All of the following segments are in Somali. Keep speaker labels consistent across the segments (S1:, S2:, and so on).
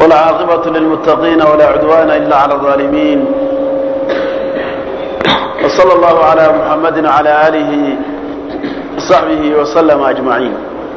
S1: والعاقبة للمتقين ولا عدوان إلا على الظالمين وصلى الله على محمد وعلى آله وصحبه وسلم أجمعين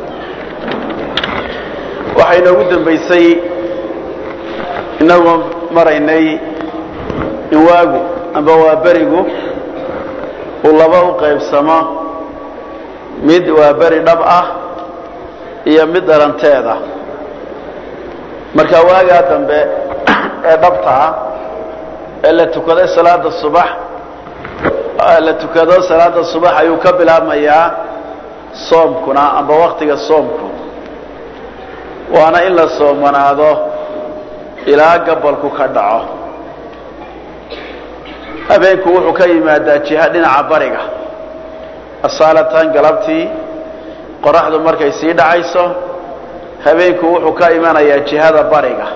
S1: waxay inoogu dambaysay inagoo maraynay in waagu amba waa berigu uu laba u qaybsamo mid waa beri dhab ah iyo mid dhalanteeda marka waagaa dambe ee dhabta ah ee la tukaday salaada subax la tukado salaada subax ayuu ka bilaabmayaa soomkuna amba waktiga soomku waana in la soomanaado ilaa gabalku ka dhaco habeenku wuxuu ka yimaadaa jiha dhinaca bariga asaalatan galabtii qoraxdu markay sii dhacayso habeenku wuxuu ka imanayaa jihada bariga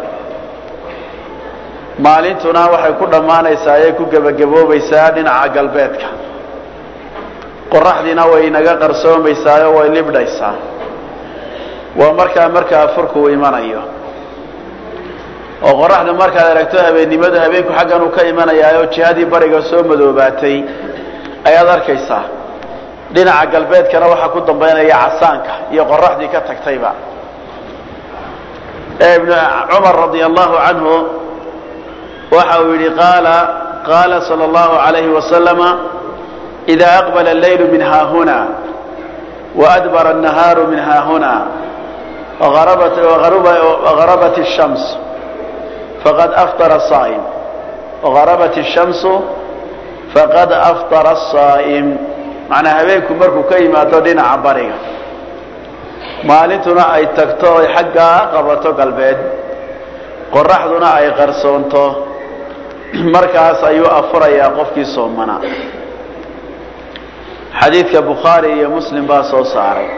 S1: maalintuna waxay ku dhammaanaysaa ayay ku gebagaboobaysaa dhinaca galbeedka qoraxdiina way inaga qarsoomaysaayo way libdhaysaa waa markaa markaa furku uu imanayo oo qoraxdu markaad aragto habeennimadu habeenku xaggan uu ka imanayaayo jihadii bariga soo madoobaatay ayaad arkaysaa dhinaca galbeedkana waxaa ku dambaynaya casaanka iyo qoraxdii ka tagtayba ibnu cumar radia allahu canhu waxa uu yidhi qaala qaala sala allahu alayhi wasalama ida aqbala allaylu min haahuna waadbara annahaaru min haahuna وغربت الشمس فقد أفطر الصائم وغربت الشمس فقد أفطر الصائم معنى habeenku markuu ka yimaado dhinaca bariga maalintuna ay tagto ay xaggaa qabato galbeed qoraxduna ay qarsoonto markaas ayuu afurayaa qofkii soomanaa xadiidka bukhaari iyo muslim baa soo saaray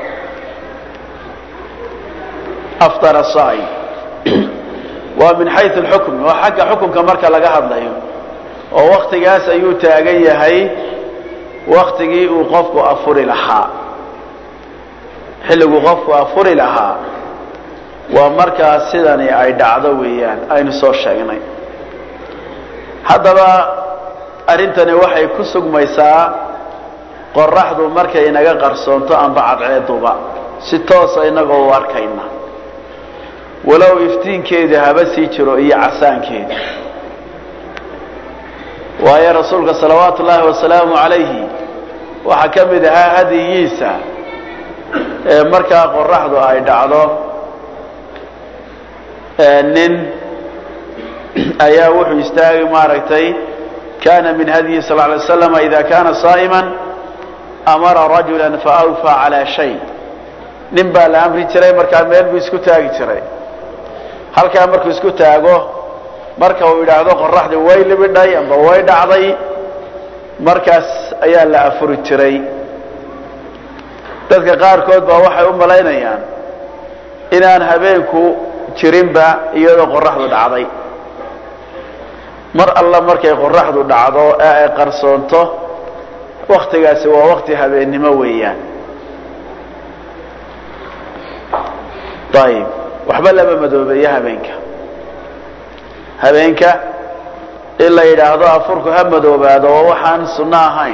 S1: afطar saa'im waa min xayu اlxukm waa xagga xukunka marka laga hadlayo oo waktigaas ayuu taagan yahay waktigii uu qofku afuri lahaa xilliguu qofku afuri lahaa waa markaas sidani ay dhacdo weeyaan aynu soo sheegnay haddaba arrintani waxay ku sugmaysaa qoraxdu markay inaga qarsoonto amba cadceeduba si toosa inagoo u arkayna walow iftiinkeeda haba sii jiro iyo casaankeeda waayo rasuulka salawaatu ullaahi wasalaamu calayhi waxaa ka mid ahaa hadiyiisa ee markaa qoraxdu ay dhacdo nin ayaa wuxuu istaagay maaragtay kana min hadyihi sal lay slam ida kana saa'ima amara rajula faawfaa calaa shay nin baa la amri jiray markaa meel buu isku taagi jiray halkaa markuu isku taago marka uu yidhaahdo qoraxdii way libidhay amba way dhacday markaas ayaa la afuri jiray dadka qaarkood baa waxay u malaynayaan inaan habeenku jirinba iyadoo qoraxdu dhacday mar alla markay qoraxdu dhacdo ee ay qarsoonto waktigaasi waa wakti habeennimo weeyaan ayib waxba lama madoobeeyo habeenka habeenka in la yidhaahdo afurku ha madoobaado oo waxaan sunno ahayn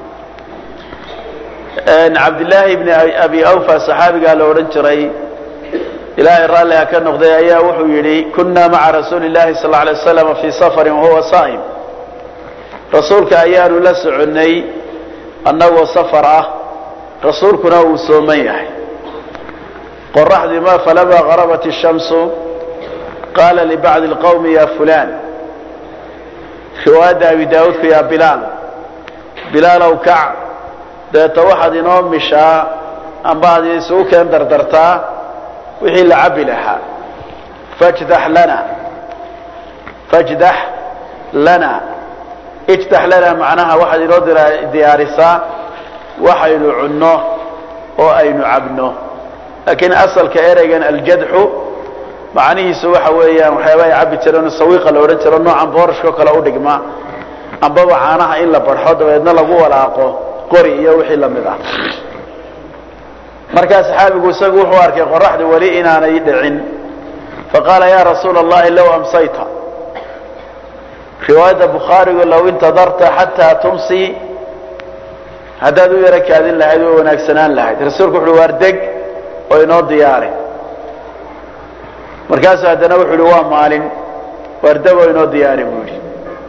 S1: cabdillaahi bni abi awfa saxaabigaa la odhan jiray ilaahay raalli ha ka noqday ayaa wuxuu yidhi kunna maca rasuuli llahi sal alay waslam fii safarin wahuwa saa'im rasuulka ayaanu la soconnay annagoo safar ah rasuulkuna uu sooman yahay qoraxdii ma falamaa garabat الshamsu qaala libacdi اlqowmi ya fulan riwaayadda abi daawuudku yaa bilaal bilaalow kac deeta waxaad inoo mishaa amba ad isugu keen dardartaa wixii la cabi lahaa fajdax lana fajdax lana ijdax lana macnaha waxaad inoo diyaarisaa waxaynu cunno oo aynu cabno laakiin asalka ereygan aljadxu macnihiisu waxa weeyaan waxyaaba ay cabi jireen sawiiqa la odhan jiro noocan boorashkao kale u dhigma ambaba caanaha in la barxo dabeedna lagu walaaqo qori iyo wixii lamid ah markaa saxaabigu isagu wuxuu arkay qoraxda weli inaanay dhicin faqaala ya rasuula allahi low amsayta riwaayadda bukhaarigu low intadarta xataa tumsi haddaad u yaro kaadin lahayd way wanaagsanaan lahayd rasuulku wuxuuhi waar deg oo inoo diyaari markaasuu haddana wuxuu uhi waa maalin waar deg oo inoo diyaari buu yidhi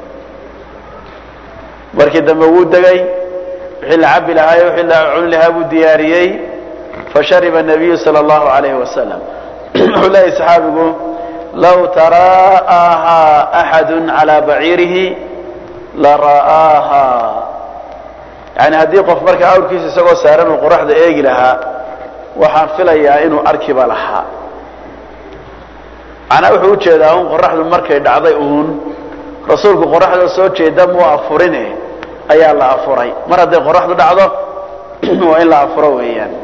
S1: markii dambe wuu degay wixii la cabi lahaa iyo wixii la cuni lahaa buu diyaariyey fashariba الnabiyu salى اllahu alayhi wasalam wuxuu leeyahy saxaabigu low tara'aahaa axadu calى baciirihi lara'aahaa yani haddii qof markaa awrkiisa isagoo saaran uu qoraxda eegi lahaa waxaan filayaa inuu arkiba lahaa macnaa wuxuu ujeedaa un qoraxdu markay dhacday uun rasuulku qoraxda soo jeeda muu afurine ayaa la afuray mar hadday qoraxdu dhacdo waa in la afuro weeyaan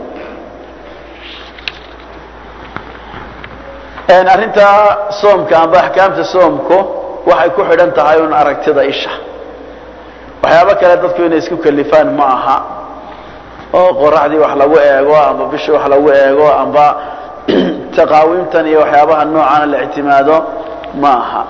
S1: arrinta soomka amba axkaamta soomku waxay ku xidhan tahay un aragtida isha waxyaabo kale dadku inay isku kalifaan ma aha oo qoraxdii wax lagu eego amba bishii wax lagu eego amba taqaawiimtan iyo waxyaabaha noocana la ictimaado ma aha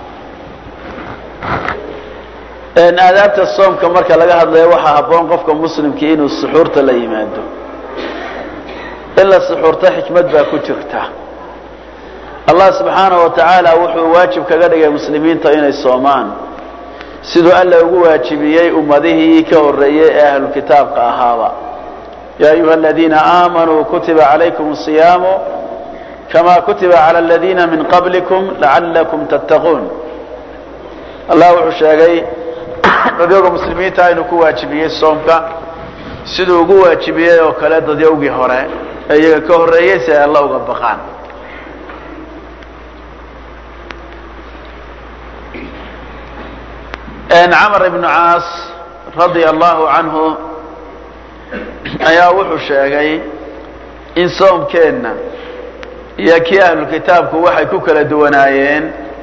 S1: aadaabta soomka marka laga hadlayo waxaa habboon qofka muslimkii inuu suxuurta la yimaado in la suxuurto xikmad baa ku jirta allah subxaanaه wa tacaala wuxuu waajib kaga dhigay muslimiinta inay soomaan siduu alla ugu waajibiyey ummadihii ka horeeyey ee ahlukitaabka ahaaba ya ayuha aladiina aamanuu kutiba calaykum الصiyaamu kama kutiba calى اladiina min qablikum lacalakum tattaquun allah wuxuu sheegay dadyaga muslimiinta inuu ku waajibiyey soomka siduu ugu waajibiyey oo kale dadyowgii hore ee iyaga ka horeeyey si ay alla uga baqaan camr ibnu caas radia allahu canhu ayaa wuxuu sheegay in soomkeenna iyo kii ahlulkitaabku waxay ku kala duwanaayeen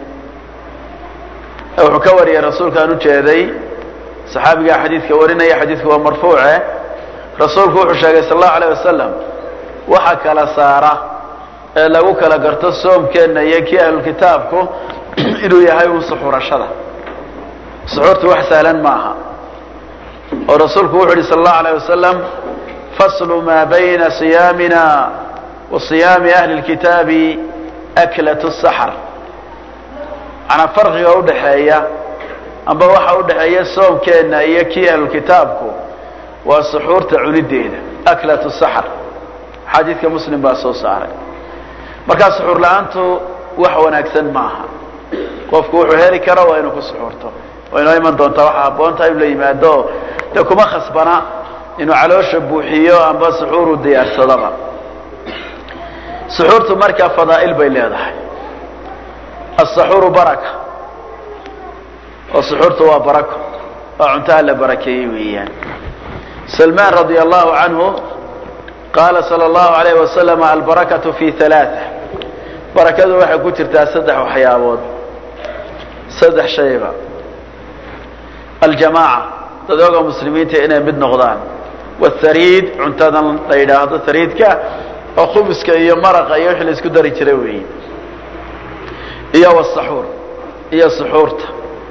S1: wuxuu ka wariyay rasuulkaan ujeeday saxaabigaa xadiidka warinaya xadiidku waa marfuuce rasuulku wuxuu sheegay sal allahu aleyh wasalam waxa kala saara ee lagu kala garto soomkeenna iyo kii ahlulkitaabku inuu yahay un suxurashada suxuurtu wax sahlan ma aha oo rasuulku wuxu uhi sal allahu alayh wasalam faslu maa bayna siyaamina wa siyaami ahli اlkitaabi aklat saxr manaa farqiga udhaxeeya amba waxa udhaxeeya soomkeenna iyo kii ahlulkitaabku waa suxuurta cunideeda aklat saxr xadiidka muslim baa soo saaray markaa suxuur la-aantu wax wanaagsan ma aha qofku wuxuu heli karo waa inuu ku suxuurto waa inoo iman doontaa waxaa habboontaha inu la yimaado de kuma khasbana inuu caloosha buuxiyo amba suxuuru diyaarsadaba suxuurtu markaa fadaa'il bay leedahay asaxuuru baraka oo suxuurtu waa barako oo cuntaha la barakeeyey weeyaan salmaan radia allahu canhu qaala sala allahu alayh wasalam albarakatu fi halaaa barakadu waxay ku jirtaa saddex waxyaabood saddex shayba aljamaaca dadooga muslimiinta inay mid noqdaan wathariid cuntadan la yidhaahdo hariidka oo khubuska iyo maraqa iyo wixii la isku dari jiray weeye iyo wsaxuur iyo suxuurta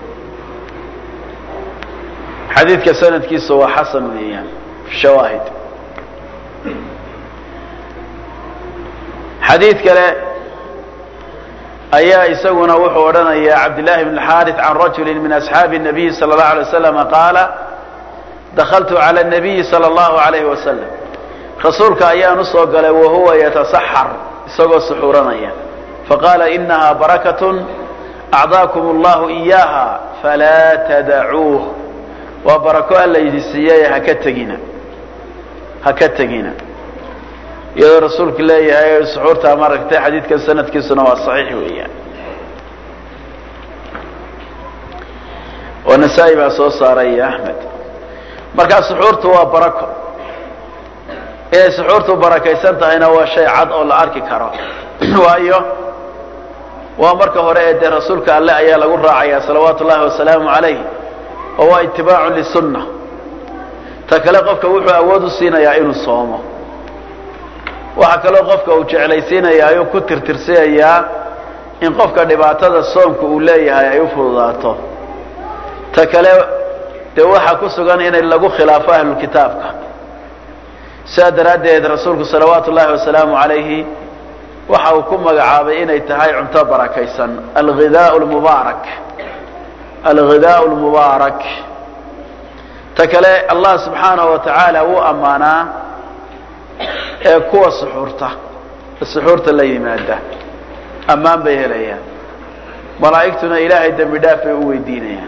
S1: xadiidka sanadkiisa waa xasan weeyaan shawaahid xadiid kale ayaa isaguna wuxuu odhanaya cabdillaahi bn xaarث can rajuli min asxaabi الnabiyi salى اllahu alay waslam qaala dakaltu calى الnabiyi salى اllahu alayhi wasalam rasuulka ayaan usoo galay wahuwa yatasaxar isagoo suxuuranaya faqaala inaha barakaة acdaakum اllahu إiyaaha falaa tadacuuh waa barako alla yidi siiyey haka tegina haka tegina iyadoo rasuulku leeyahay suxuurtaa maragtay xadiidkan sanadkiisuna waa saxiix weeyaan oo nasaa-i baa soo saaray iyo axmed markaa suxuurtu waa barako inay suxuurtu barakaysan tahayna waa shay cad oo la arki karo waayo waa marka hore ee dee rasuulka alle ayaa lagu raacaya salawaatu ullahi wasalaamu calayh oo waa itibaacun lisunna ta kale qofka wuxuu awood u siinayaa inuu soomo waxaa kaloo qofka uu jeclaysiinayaa ayuu ku tirtirsinayaa in qofka dhibaatada soomka uu leeyahay ay u fududaato ta kale dee waxaa ku sugan in lagu khilaafo ahlulkitaabka sidaa daraaddeed rasuulku salawaatu ullahi wasalaamu calayhi waxa uu ku magacaabay inay tahay cunto barakaysan alghidaau lmubaarak alghidaau lmubaarak ta kale allah subxaanahu wa tacaala wuu ammaanaa ee kuwa suxuurta suxuurta la yimaada ammaan bay helayaan malaa'igtuna ilaahay dembi dhaaf bay u weydiinayaan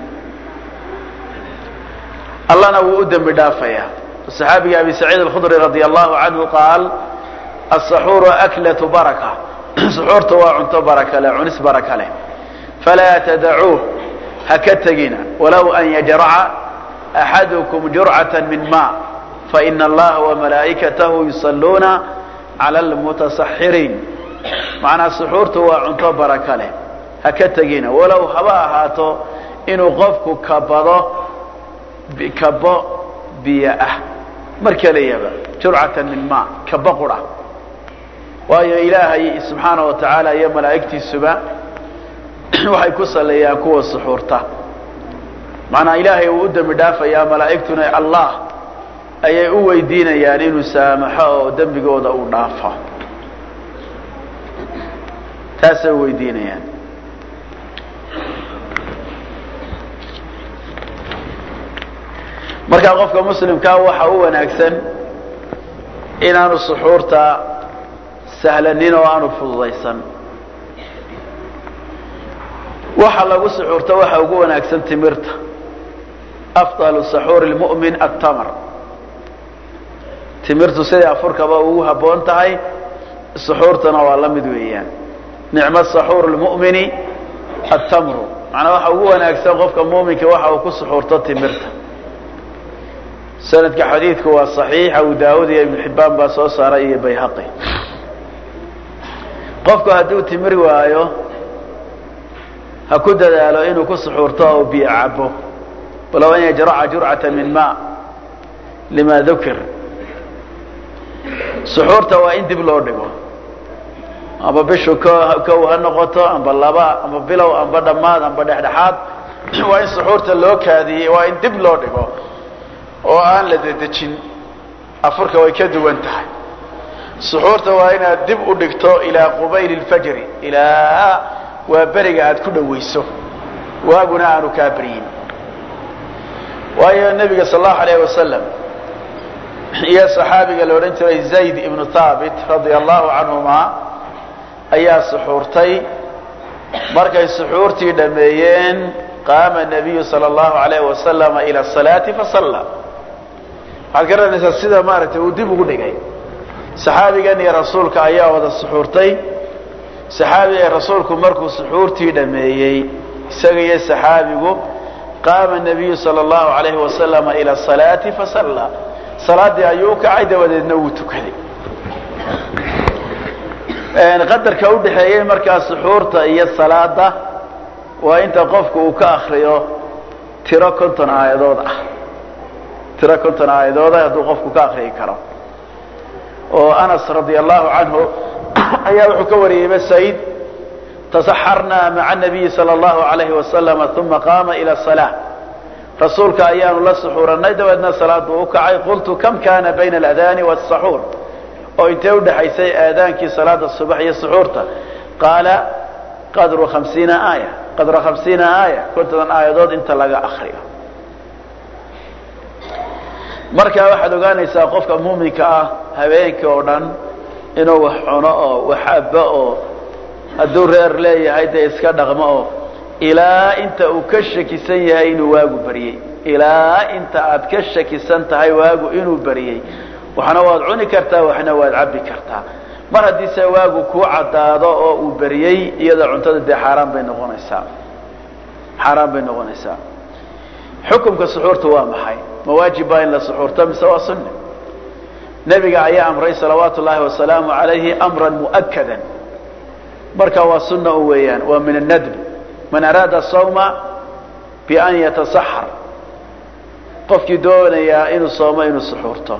S1: allana wuu u dembi dhaafayaa saxaabiga abi saciid alkhudri radi allahu canhu qaal asaxuuru aklatu baraka suxuurta waa cunto baraka leh cunis baraka leh falaa tadacuuh ha ka tegina walow an yajraca axadukum jurcata min ma faina allaha wamalaa'ikatahu yusalluuna cala almutasaxiriin macnaa suxuurtu waa cunto baraka leh ha ka tegina walow haba ahaato inuu qofku kabado kabo biyo ah mar keliyaba jurcatan min ma kabo qura waayo ilaahay subxaana wa tacaala iyo malaa'igtiisuba waxay ku saleeyaan kuwa suxuurta macnaa ilaahay uu u dembi dhaafayaa malaa'igtuna allah ayay u weydiinayaan inuu saamaxo oo dembigooda uu dhaafo taasay u weydiinayaan markaa qofka muslimkaa waxa u wanaagsan inaanu suxuurta sahlanin oo aanu fududaysan waxa lagu suxuurta waxa ugu wanaagsan timirta afdalu saxuuri lmu'min attamr timirtu siday afurkaba ugu habboon tahay suxuurtana waa la mid weeyaan nicmo saxuur lmu'mini attamru macnaa waxa ugu wanaagsan qofka muuminka waxa uu ku suxuurto timirta sanadka xadiidku waa صaxiix abu daawud iyo ibn xibaan baa soo saaray iyo bayhaqi qofku hadduu timir waayo ha ku dadaalo inuu ku suxuurto oo biyo cabo walow an yajraca jurcata min ma lima dukir suxuurta waa in dib loo dhigo amba bishu kow ha noqoto amba laba amba bilow amba dhammaad amba dhexdhexaad waa in suxuurta loo kaadiyey waa in dib loo dhigo oo aan la dedejin afurka way ka duwan tahay suxuurta waa inaad dib u dhigto ilaa qubayl اlfajri ilaa waa beriga aad ku dhawayso waaguna aanu kaa beryin waayo nebiga sal allahu alayh wasalam iyo saxaabiga la odhan jiray zayd ibnu thaabit radia allahu canhuma ayaa suxuurtay markay suxuurtii dhameeyeen qaama nabiyu sala allahu alayh wasalama ila salaati fasalla waxaad garanaysaa sida maaragtay uu dib ugu dhigay saxaabigan iyo rasuulka ayaa wada suxuurtay saxaabiga rasuulku markuu suxuurtii dhameeyey isaga iyo saxaabigu qaama nabiyu sala allahu alayhi wasalama ila salaati fasalla salaaddii ayuu u kacay dabadeedna wuu tukaday qadarka udhaxeeyey markaa suxuurta iyo salaada waa inta qofku uu ka akriyo tiro konton aayadood ah tiro konton aayadooda hadduu qofku ka akriyi karo oo anas radia allahu canhu ayaa wuxuu ka wariyey masaid tasaxarnaa maca nabiyi sala allahu alayhi wasalama uma qaama ila salaa rasuulka ayaanu la suxuuranay dabeedna salaad buu u kacay qultu kam kana bayna aladaani wاsaxuur oo intee udhaxaysay aadaankii salaada subax iyo suxuurta qaala qadru hamsiina aaya qadra hamsiina aaya kontodan aayadood inta laga akriyo markaa waxaad ogaanaysaa qofka muuminka ah habeenkii oo dhan inuu wax cuno oo wax abo oo hadduu reer leeyahay dee iska dhaqmo oo ilaa inta uu ka shakisan yahay inuu waagu baryey ilaa inta aad ka shakisan tahay waagu inuu baryey waxna waad cuni kartaa waxna waad cabbi kartaa mar haddii se waagu kuu caddaado oo uu beriyey iyada cuntada dee xaaraan bay noqonaysaa xaaraan bay noqonaysaa xukumka suxuurta waa maxay ma waajib baa in la suxuurto mise waa sunni nebiga ayaa amray salawaatu ullaahi wasalaamu calayhi amran mu'akadan marka waa sunna u weeyaan waa min annadb man araada sawma bian yatasaxar qofkii doonayaa inuu soomo inuu suxuurto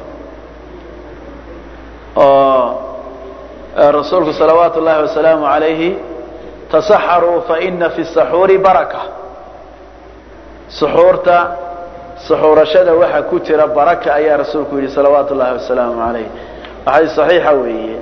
S1: oo rasuulku salawaatu ullaahi wasalaamu calayhi tasaxaruu faina fi saxuuri baraka suxuurta suxuurashada waxa ku jira baraka ayaa rasuulku yidhi salawaatu ullahi wasalaamu calayh xadiis saxiixa weeye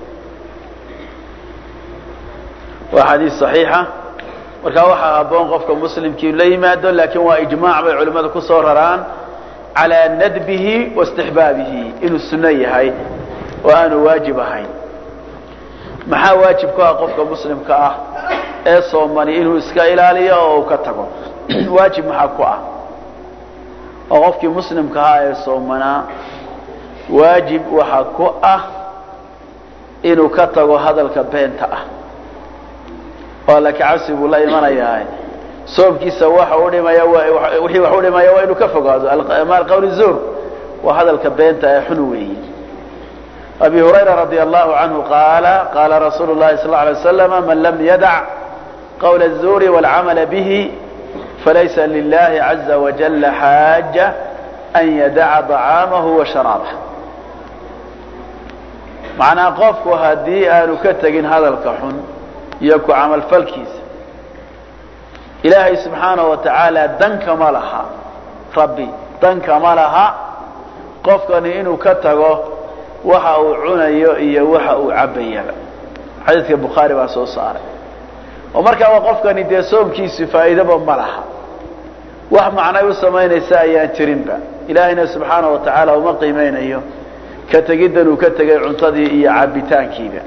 S1: waa xadiis saxiixa markaa waxaa habboon qofka muslimkii la yimaado laakiin waa ijmaac bay culimmadu ku soo raraan calaa nadbihi wa istixbaabihi inuu sunno yahay oo aanu waajib ahayn maxaa waajib ku ah qofka muslimka ah ee soomani inuu iska ilaaliyo oo uu ka tago waajib maxaa ku ah oo qofkii muslimka ahaa ee soomanaa waajib waxaa ku ah inuu ka tago hadalka beenta ah oo alla kacabsi buu la imanayaa soomkiisa waxa u dhimaya wixii wax u dhimaya waa inuu ka fogaado maal qawli zur waa hadalka beenta ee xun weeyi abi hurayra radi allahu canhu qaala qaala rasuulu llahi sal lla alay waslam man lam yadac qawla الzuri wاlcamala bihi falaysa lilahi caza wajala xaaja an yadaca طacaamahu wa sharaabah macnaa qofku haddii aanu ka tegin hadalka xun iyo ku camalfalkiisa ilaahay subxaanaه wa tacaala danka ma laha rabbi danka ma laha qofkani inuu ka tago waxa uu cunayo iyo waxa uu cabayaba xadiidka bukhaari baa soo saaray oo markaaba qofkani dee soomkiisu faa'iidaba ma laha wax macnay u samaynaysa ayaan jirinba ilaahayna subxaanaه wa tacaala uma qiimeynayo ka tegiddan uu ka tegay cuntadii iyo cabitaankiiba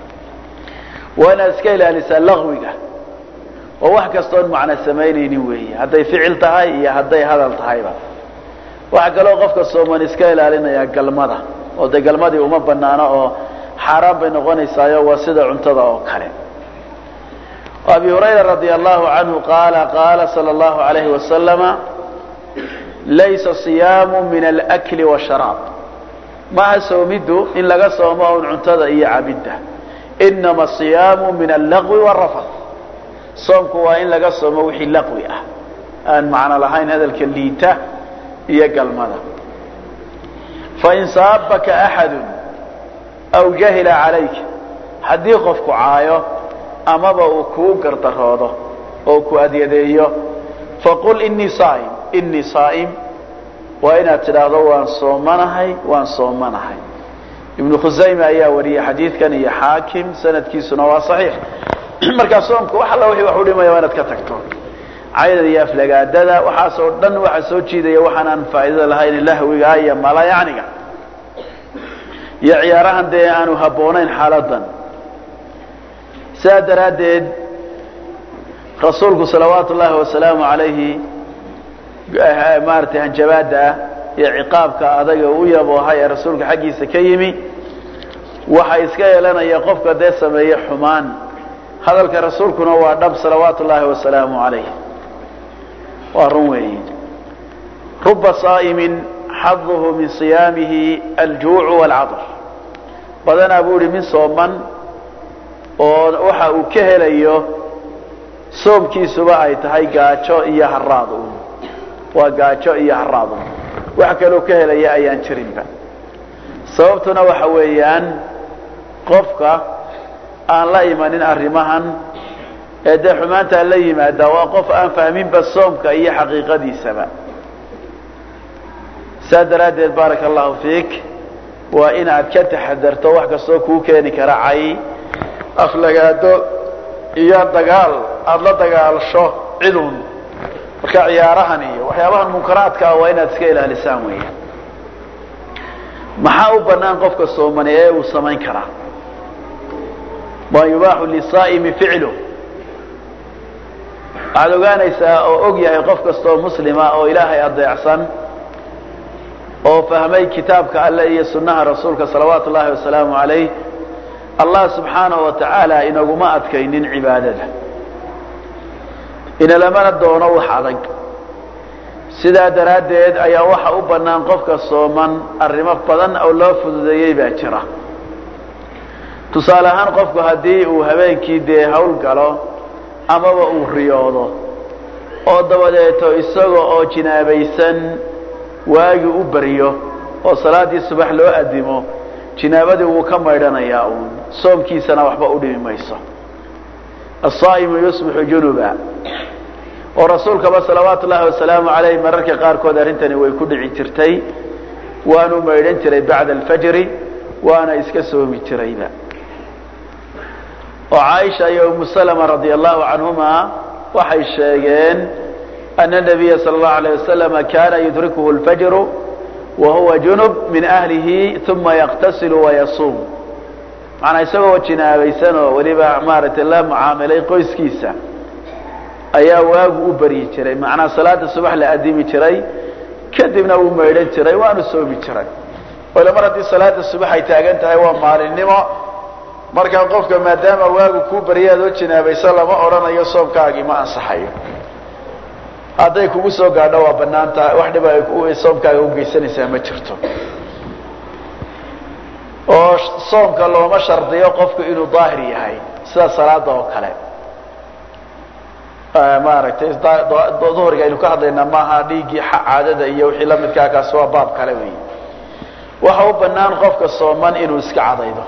S1: waa inaad iska ilaalisaa laqwiga oo wax kastoon macno samaynaynin weeye hadday ficil tahay iyo hadday hadal tahayba waxaa kaloo qofka sooman iska ilaalinayaa galmada oo dee galmadii uma banaano oo xaaraan bay noqonaysaayo waa sida cuntada oo kale abi hurayra radi allahu canhu qaala qaala sala allahu alayhi wasalama laysa siyaamu min alakli washaraab maaha soomiddu in laga soomo un cuntada iyo cabidda inama siyaamu min allaqwi warafath soomku waa in laga soomo wixii laqwi ah aan macno lahayn hadalka liita iyo galmada fain saabaka axadu aw jahila calayka haddii qofku caayo amaba uu kuu gardaroodo oo ku adyadeeyo faqul inii saa'im inii saa'im waa inaad tidhaahdo waan soomanahay waan soomanahay ibnu khusayme ayaa wariyey xadiidkan iyo xaakim sanadkiisuna waa saxiix markaa soomka wax alla wixii wax u dhimaya waa inaad ka tagto caydada iyo aflagaadada waxaasoo dhan waxaa soo jiidaya waxaan aan faa'iidada lahayn lahwiga iyo malayacniga iyo ciyaarahan dee aanu habboonayn xaaladan sidaa daraaddeed rasuulku salawaatu ullaahi wasalaamu calayhi maaragtay hanjabaada iyo ciqaabka adaga u yaboohay ee rasuulka xaggiisa ka yimi waxa iska yeelanaya qofka dee sameeye xumaan hadalka rasuulkuna waa dhab salawaatu ullaahi wasalaamu calayh waa run weeyi ruba saa'imin xaduhu min siyaamihi aljuucu waalcadar badanaa buu ihi min sooman oo waxa uu ka helayo soomkiisuba ay tahay gaajo iyo haraad un waa gaajo iyo haraad un wax kaloo ka helaya ayaan jirinba sababtuna waxa weeyaan qofka aan la imanin arrimahan ee dee xumaantaa la yimaada waa qof aan fahminba soomka iyo xaqiiqadiisaba saa daraaddeed baaraka allahu fiik waa inaad ka taxadarto wax kastoo kuu keeni kara cay aflagaado iyo dagaal aada la dagaalsho cidun marka ciyaarahan iyo waxyaabahan munkaraadka ah waa inaad iska ilaalisaan weya maxaa u banaan qofka soomani ee uu samayn karaa ma yubaaxu lisaa'imi ficlu waxaad ogaanaysaa oo og yahay qof kastaoo muslima oo ilaahay adeecsan oo fahmay kitaabka alle iyo sunnaha rasuulka salawaatu ullaahi wasalaamu calayh allah subxaanahu wa tacaala inaguma adkaynin cibaadada inalamana doono wax adag sidaa daraaddeed ayaa waxa u bannaan qofka sooman arrimo badan oo loo fududeeyey baa jira tusaale ahaan qofku haddii uu habeenkii dee hawl galo amaba uu riyoodo oo dabadeeto isaga oo jinaabaysan waagi u baryo oo salaaddii subax loo addimo jinaabadii wuu ka maydhanayaa uun soomkiisana waxba u dhimi mayso asaa'imu yusbixu junuba oo rasuulkaba salawaatu ullahi wasalaamu alayh mararka qaarkood arrintani way ku dhici jirtay waanu maydhan jiray bacda alfajri waana iska soomi jirayba oo caaisha iyo umu salama radia allahu canhuma waxay sheegeen ana nabiya sala allahu alayh wasalama kana yudrikuhu lfajru wa huwa junub min ahlihi uma yaqtasilu wayasuum macanaa isagoo jinaabaysan oo weliba maaragtay la mucaamilay qoyskiisa ayaa waagu u baryi jiray macnaa salaada subax la adimi jiray kadibna wuu maydhan jiray waanu soomi jiray ole mar haddii salaada subax ay taagan tahay waa maalinimo markaa qofka maadaama waagu kuu barya adoo jinaabaysan lama odhanayo soomkaagii ma ansaxayo hadday kugu soo gaadho waa banaan tahay wax dhiba ay soomkaaga ugeysanaysaa ma jirto oo soomka looma shardiyo qofku inuu daahir yahay sida salaada oo kale maaragtay duhriga aynu ka hadlaynaa maaha dhiiggii caadada iyo wixii lamidkaa kaasi waa baab kale wey waxa u banaan qofka sooman inuu iska cadaydo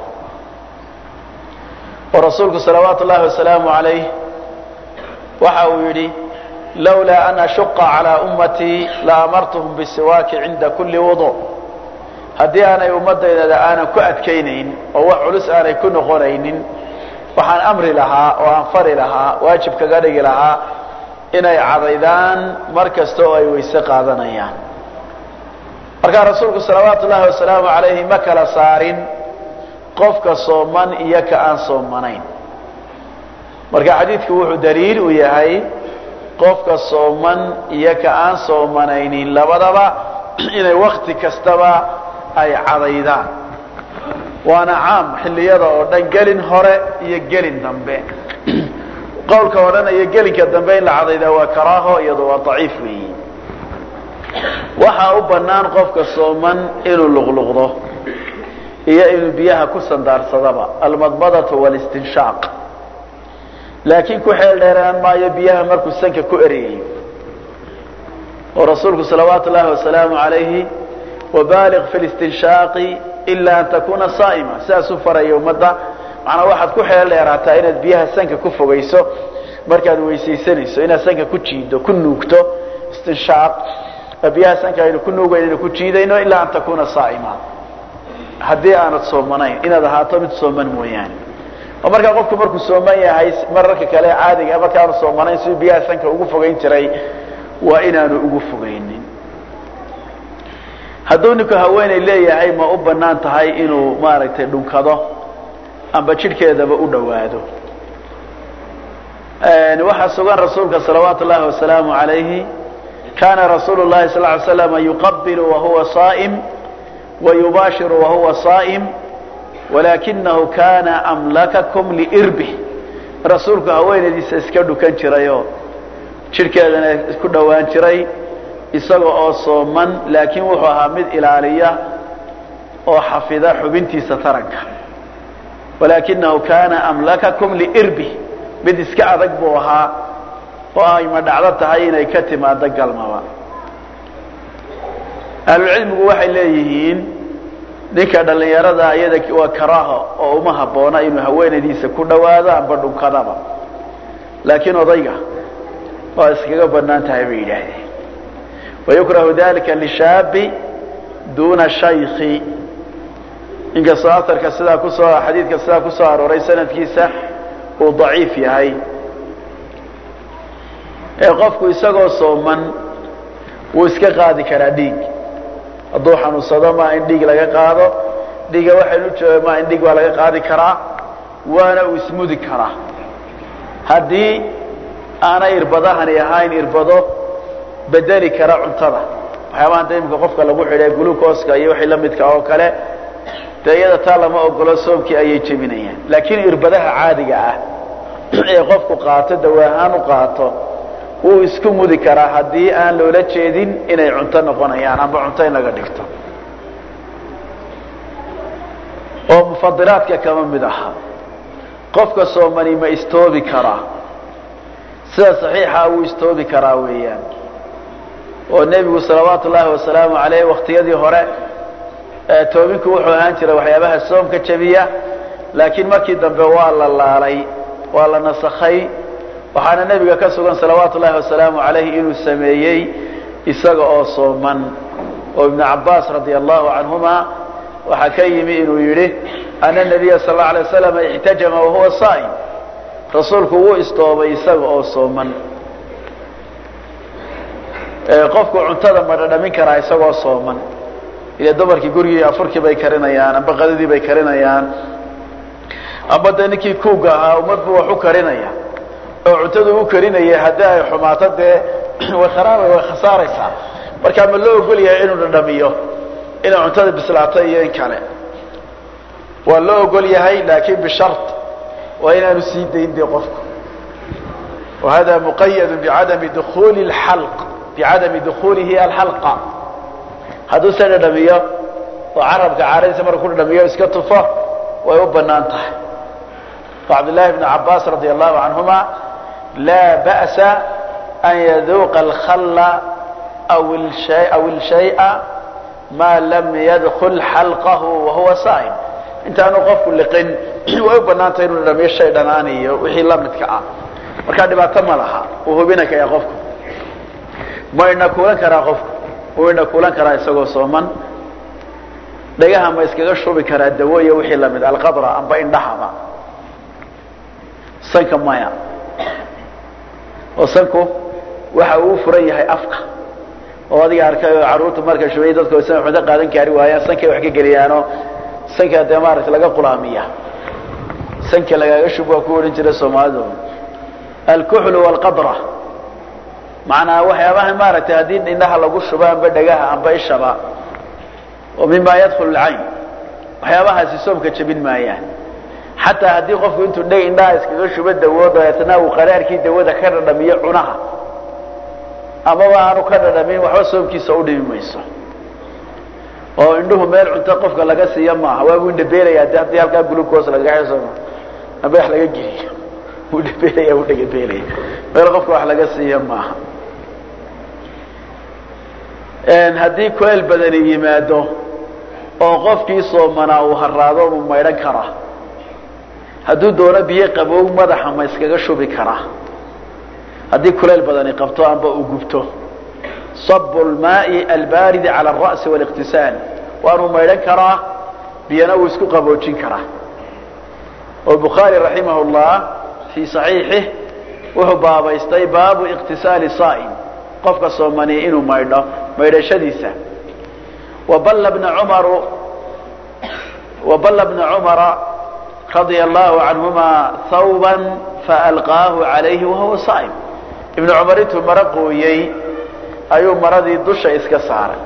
S1: oo rasuulku salawaatu ullahi wasalaamu alayh waxa uu yidhi lawlaa an ashuqa calaa ummatii la amartuhum bisiwaaki cinda kuli wudu haddii aanay ummaddaydada aanan ku adkaynayn oo wax culus aanay ku noqonaynin waxaan amri lahaa oo aan fari lahaa waajib kaga dhigi lahaa inay cadaydaan mar kasta oo ay weyse qaadanayaan markaa rasuulku salawaatu ullahi wasalaamu alayhi ma kala saarin qofka sooman iyo ka aan soomanayn marka xadiidku wuxuu daliil u yahay qofka sooman iyo ka aan soomanaynin labadaba inay wakti kastaba ay cadaydaan waana caam xilliyada oo dhan gelin hore iyo gelin dambe qowlka odhanaya gelinka dambe in la cadaydaa waa karaaho iyado waa daciif weeyi waxaa u bannaan qofka sooman inuu luqluqdo iyo inuu biyaha ku sandaarsadaba almadmadatu walistinshaaq laakiin ku xeel dheeraan maayo biyaha markuu sanka ku ereyayo oo rasuulku salawaatu ullahi wasalaamu alayhi wabaaliq fi listinshaaqi ila an takuna saa'ima sidaasuu faraya ummadda macnaa waxaad ku xeel dheeraataa inaad biyaha sanka ku fogayso markaad weysaysanayso inaad sanka ku jiido ku nuugto istinshaaq biyaha sanka aynu ku nuugayn aynu ku jiidayno ilaa an takuna saa'ima haddii aanad soomanayn inaad ahaato mid sooman mooyaane oo markaa qofku markuu sooman yahay mararka kale caadiga markaanu soomanayn siduu biyaha sanka ugu fogayn jiray waa inaanu ugu fogaynin hadduu ninku haweeney leeyahay ma u banaan tahay inuu maaragtay dhunkado amba jidhkeedaba u dhowaado waxaa sugan rasuulka salawaatu ullahi wasalaamu alayhi kana rasuulu llahi sal ly slam yuqabilu wahuwa saa'im wayubaashiru wahuwa saa'im walakinahu kana amlakakum liirbih rasuulku haweenaydiisa iska dhukan jirayoo jidhkeedana ku dhowaan jiray isaga oo sooman laakiin wuxuu ahaa mid ilaaliya oo xafida xubintiisa taranka walakinahu kana amlakakum liirbih mid iska adag buu ahaa oo ay ma dhacdo tahay inay ka timaado galmaba ahlulcilmigu waxay leeyihiin ninka dhallinyarada iyada waa karaaho oo uma habboona inuu haweenaydiisa ku dhowaado amba dhunkadaba laakiin odayga waa iskaga banaan tahay bay yidhaahdeen wayukrahu dalika lishaabi duna shayki inkastoo aarka sidaa kusoo xadiidka sidaa kusoo arooray sanadkiisa uu daciif yahay ee qofku isagoo sooman wuu iska qaadi karaa dhiig hadduu xanuunsado maa in dhiig laga qaado dhiiga waxaynu jooga maa in dhiig waa laga qaadi karaa waana uu ismudi karaa haddii aanay irbadahani ahayn irbado bedeli kara cuntada waxyaabaha da imika qofka lagu xidhay glucoska iyo wixii lamidka oo kale dee iyada taa lama ogolo soomkii ayay jebinayaan laakiin irbadaha caadiga ah ee qofku qaato dawaahaan u qaato wuu isku mudi karaa haddii aan loola jeedin inay cunto noqonayaan amba cunto in laga dhigto oo mufadilaadka kama mid aha qofka soomani ma istoobi karaa sida saxiixa wuu istoobi karaa weeyaan oo nebigu salawaatu ullaahi wasalaamu aleyh waktiyadii hore toobinku wuxuu ahaan jiray waxyaabaha soomka jebiya laakiin markii dambe waa la laalay waa la nasakhay waxaana nebiga ka sugan salawaatu ullahi wasalaamu calayhi inuu sameeyey isaga oo sooman oo ibnu cabaas radia allahu canhuma waxaa ka yimi inuu yidhi ana nabiya sal alla alay waslam ixtajama wahuwa saa'im rasuulku wuu istoobay isaga oo sooman qofku cuntada ma dhadhamin karaa isagoo sooman ile dumarkii gurigii afurkii bay karinayaan amba qadadii bay karinayaan amba dee ninkii kuuga ahaa umadbu wax u karinaya oo cuntadu u karinaya haddii ay xumaato dee way kharaaba way khasaaraysaa markaa ma loo ogol yahay inuu dhadhamiyo inay cuntada bislaato iyo in kale waa loo ogol yahay laakin bishart waa inaanu sii dayn dee qofku wahada muqayadu bicadami dukuli lxalq bicadami dukuulihi alxalqa hadduu se dhadhamiyo oo carabka caaradiisa markuu ku dhadhamiyo iska tufo way u banaan tahay o cabdillahi bn cabaas radi allahu canhuma laa ba'sa an yaduuqa alkhalla aw ilshay'a maa lam yadkul xalqahu wahuwa saa'im intaanu qofku liqin way u banaan tahay inuu dhadhamiyo shay dhanaan iyo wixii la midka ah markaa dhibaato ma laha uu hubina kaya qofku ma ina kuulan karaa qofku uu ina kuulan karaa isagoo sooman dhagaha ma iskaga shubi karaa dawo iyo wixii lamid alqadra amba indhahaba sanka maya oo sanku waxa uu furan yahay afka oo adiga arkay oo carruurtu marka shubay dadku san waxba qaadan kaari waayaan sankay wax ka geliyaanoo sanka dee maaragta laga qulaamiya sanka lagaaga shub waa ku odhan jira soomaalidu alkuxlu walqadra macnaa waxyaabaha maaragtay haddii indhaha lagu shubo amba dhagaha amba ishaba oo mima yadkulu lcayn waxyaabahaasi soomka jebin maayaan xataa haddii qofku intuu dheg indhaha iskaga shubo dawo dabeetna uu qaraarkii dawada ka dhadhamiyo cunaha amaba aanu ka dhadhamin waxba soomkiisa u dhimi mayso oo indhuhu meel cunto qofka laga siiya maaha waabuu indhabeelaya de haddii halkaa glucos lagaga xisoma amba wax laga geliyo wuu dhabeelaya wuu dhagabeelaya meel qofka wax laga siiya maaha haddii kulayl badani yimaado oo qofkii soomanaa uu haraado mu maydhan karaa hadduu doono biyo qabow madaxa ma iskaga shubi karaa haddii kulayl badani qabto amba uu gubto sabu lmaai albaaridi cala alra'si wاliqtisaal waanuu maydhan karaa biyana uu isku qaboojin karaa oo bukhaari raximah llah fii saxiixih wuxuu baabaystay baabu iqtisaali saa'im qofka soomani inuu maydho maydhashadiisa waballa bna cumaru waballa bna cumara radia allahu canhuma hawban faalqaahu calayhi wahuwa saa'im ibnu cumar intuu maro qooyey ayuu maradii dusha iska saaray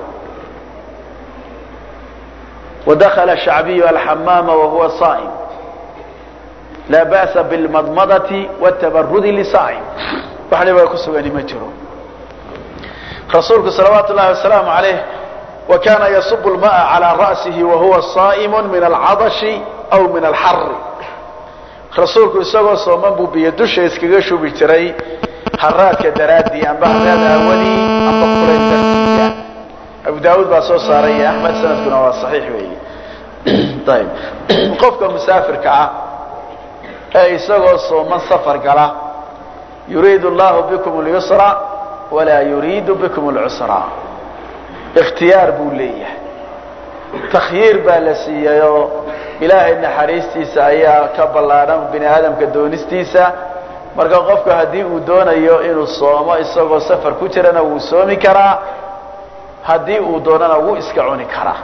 S1: wadakala shacbiyu alxamaama wahuwa saa'im laa ba'sa bilmadmadati watabarudi lisaa'im wax dhibaa ku sugani ma jiro rasuulku salawaatu llahi wasalaamu alayh wa kana yasubu lma'a calaa ra'sihi wahuwa saa'imu min alcadashi aw min alxari rasuulku isagoo sooman buu biyo dusha iskaga shubi jiray haraadka daraaddii amba haraad aawadii amba kulayn dartiisa abu daawuud baa soo saaray iyo axmed sanadkuna waa saxiix weeye ayb qofka musaafirka ah ee isagoo sooman safar gala yuriidu allahu bikum اlyusra walaa yuriidu bikum اlcusra ikhtiyaar buu leeyahay takhyiir baa la siiyayoo ilaahay naxariistiisa ayaa ka ballaadhan bini aadamka doonistiisa marka qofku haddii uu doonayo inuu soomo isagoo safar ku jirana wuu soomi karaa haddii uu doonana wuu iska cuni karaa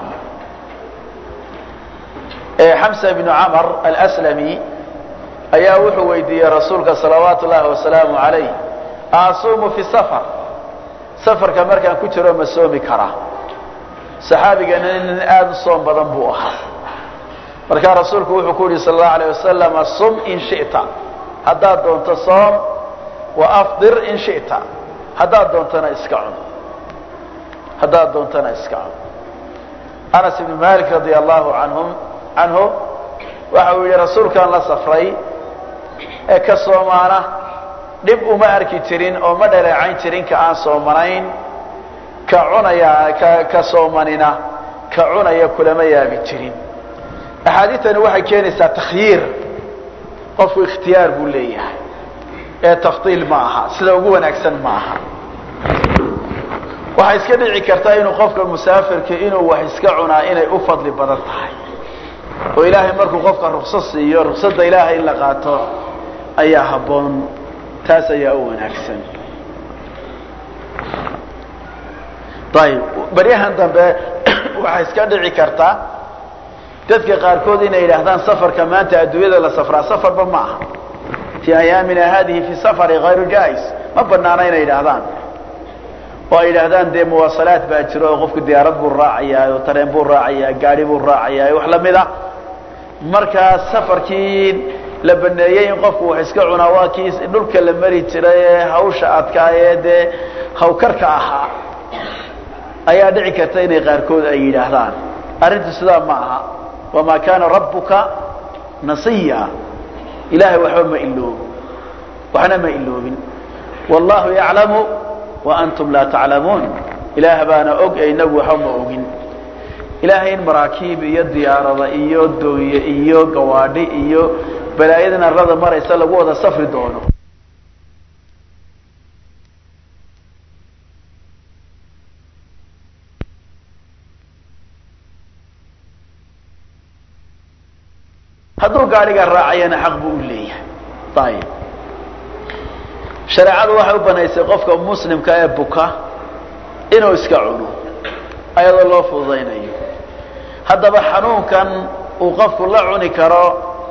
S1: xamsa bnu camr alslami ayaa wuxuu weydiiyey rasuulka salawaatu ullaahi wasalaamu calayh asuumu fi safar safarka markaan ku jiro ma soomi karaa saxaabigana nin aada u soom badan buu ahaa markaa rasuulku wuxuu ku yihi sal allahu alayh wasalam sum in shita haddaad doonto soom wa afdir in shita haddaad doontana iska cun haddaad doontana iska cun anas ibnu malik radia allahu anhum canhu waxa uu yihi rasuulkaan la safray ee ka soomaana dhib uma arki jirin oo ma dhaleecayn jirin ka aan soomanayn ka cunaya ka ka soomanina ka cunaya kulama yaabi jirin axaadiidtani waxay keenaysaa takhyiir qofku ikhtiyaar buu leeyahay ee tafdiil ma aha sida ugu wanaagsan ma aha waxaa iska dhici karta inuu qofka musaafirka inuu wax iska cunaa inay u fadli badan tahay oo ilaahay markuu qofka ruksad siiyo ruksada ilaahay in la qaato ayaa habboon taas ayaa u wanaagsan ayib baryahan dambe waxaa iska dhici karta dadka qaarkood inay yidhaahdaan safarka maanta adduunyada la safraa safarba ma aha fii ayaamina hadihi fi safari hayru jais ma banaana inay yidhaahdaan oo ay yidhaahdaan dee muwaasalaad baa jiro oo qofku diyaarad buu raacayaa oo tareen buu raacayaa gaari buu raacayaa wax lamida markaa safarkii la baneeyey in qofku wax iska cunaa waa kii dhulka la mari jiray ee hawsha adkaa ee dee hawkarka ahaa ayaa dhici karta inay qaarkood ay yidhaahdaan arrintu sidaa ma aha wamaa kaana rabbuka nasiya ilaahay waxba ma iloobo waxna ma iloobin wallahu yaclamu wa antum laa taclamuun ilaah baana og ee inagu waxba ma ogin ilaahay in maraakiib iyo diyaarada iyo dooye iyo gawaadhi iyo balaayadan arlada maraysa lagu wada safri doono hadduu gaadhiga raacayana xaq buu u leeyahay ayib shareecadu waxay u banaysay qofka muslimka ee buka inuu iska cuno ayadoo loo fududaynayo haddaba xanuunkan uu qofku la cuni karo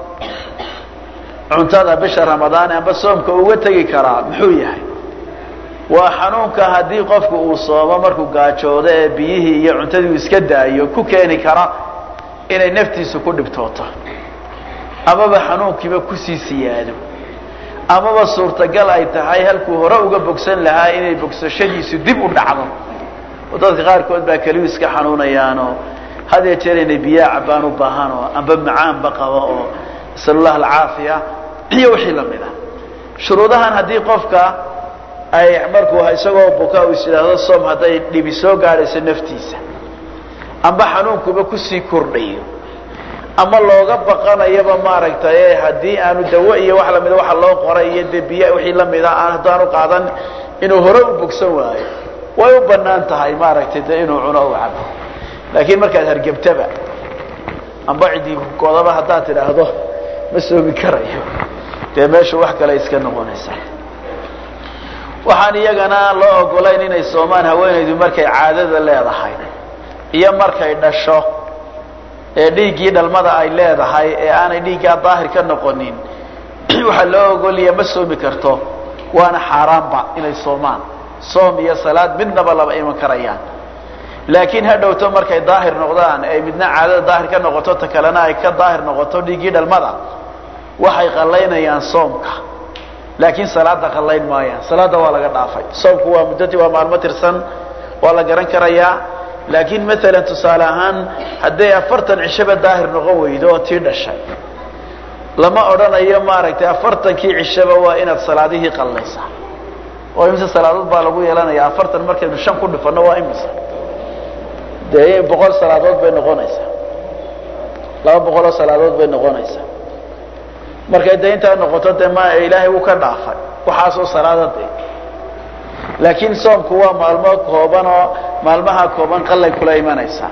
S1: cuntada bisha ramadaan amba soomka uga tegi karaa muxuu yahay waa xanuunka haddii qofku uu soomo markuu gaajoodo ee biyihii iyo cuntadii uu iska daayo ku keeni kara inay naftiisu ku dhibtooto amaba xanuunkiiba kusii siyaado amaba suurtagal ay tahay halkuu hore uga bogsan lahaa inay bogsashadiisu dib u dhacdo oo dadka qaarkood baa keliyu iska xanuunayaanoo had yee jeer inay biyaa cabbaan u baahan oo amba macaanba qabo oo nasalullah alcaafiya iyo wixii lamid a shuruudahan haddii qofka ay markuu isagoo buka uu is yidhaahdo soom hadday dhibi soo gaadhayso naftiisa amba xanuunkuba kusii kordhayo ama looga baqanayaba maaragtay haddii aanu dawo iyo wax lamida waxa loo qoray iyo de biya wixii lamida aan haddaanu qaadan inuu hore u bogsan waayo way u banaan tahay maaragtay de inuu cuno u cabo laakiin markaad hargebtaba amba cidii godaba haddaad tidhaahdo ma soomi karayo dee meeshu wax kale iska noqonaysa waxaan iyagana loo ogolayn inay soomaan haweenaydu markay caadada leedahay iyo markay dhasho ee dhiiggii dhalmada ay leedahay ee aanay dhiiggaa daahir ka noqonin waxaa loo ogolaya ma soomi karto waana xaaraanba inay soomaan soom iyo salaad midnaba laba iman karayaan laakiin ha dhowto markay daahir noqdaan ay midna caadada daahir ka noqoto ta kalena ay ka daahir noqoto dhiiggii dhalmada waxay qallaynayaan soomka laakiin salaada qallayn maayaan salaada waa laga dhaafay soomku waa muddati waa maalmo tirsan waa la garan karayaa laakiin maalan tusaale ahaan hadday afartan cishaba daahir noqon weydo oo tii dhashay lama odhanayo maaragtay afartankii cishaba waa inaad salaadihii qallaysaa oo imise salaadood baa lagu yeelanaya afartan markaynu shan ku dhifanno waa imise dee boqol salaadood bay noqonaysaa laba boqoloo salaadood bay noqonaysaa markay dee intaa noqoto dee ma ilaahay wuu ka dhaafay waxaasoo salaada dee laakiin soomku waa maalmo kooban oo maalmaha kooban qallay kula imanaysaa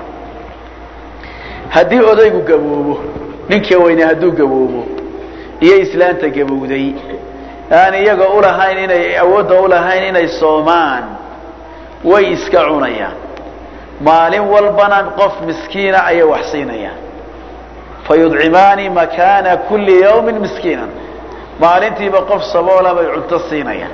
S1: haddii odaygu gaboobo ninka weyne hadduu gaboobo iyo islaanta gabowday aan iyaga ulahayn inay awoodda ulahayn inay soomaan way iska cunayaan maalin walbana qof miskiina ayay wax siinayaan fayudcimaani makaana kulli yawmin miskiinan maalintiiba qof saboola bay cunto siinayaan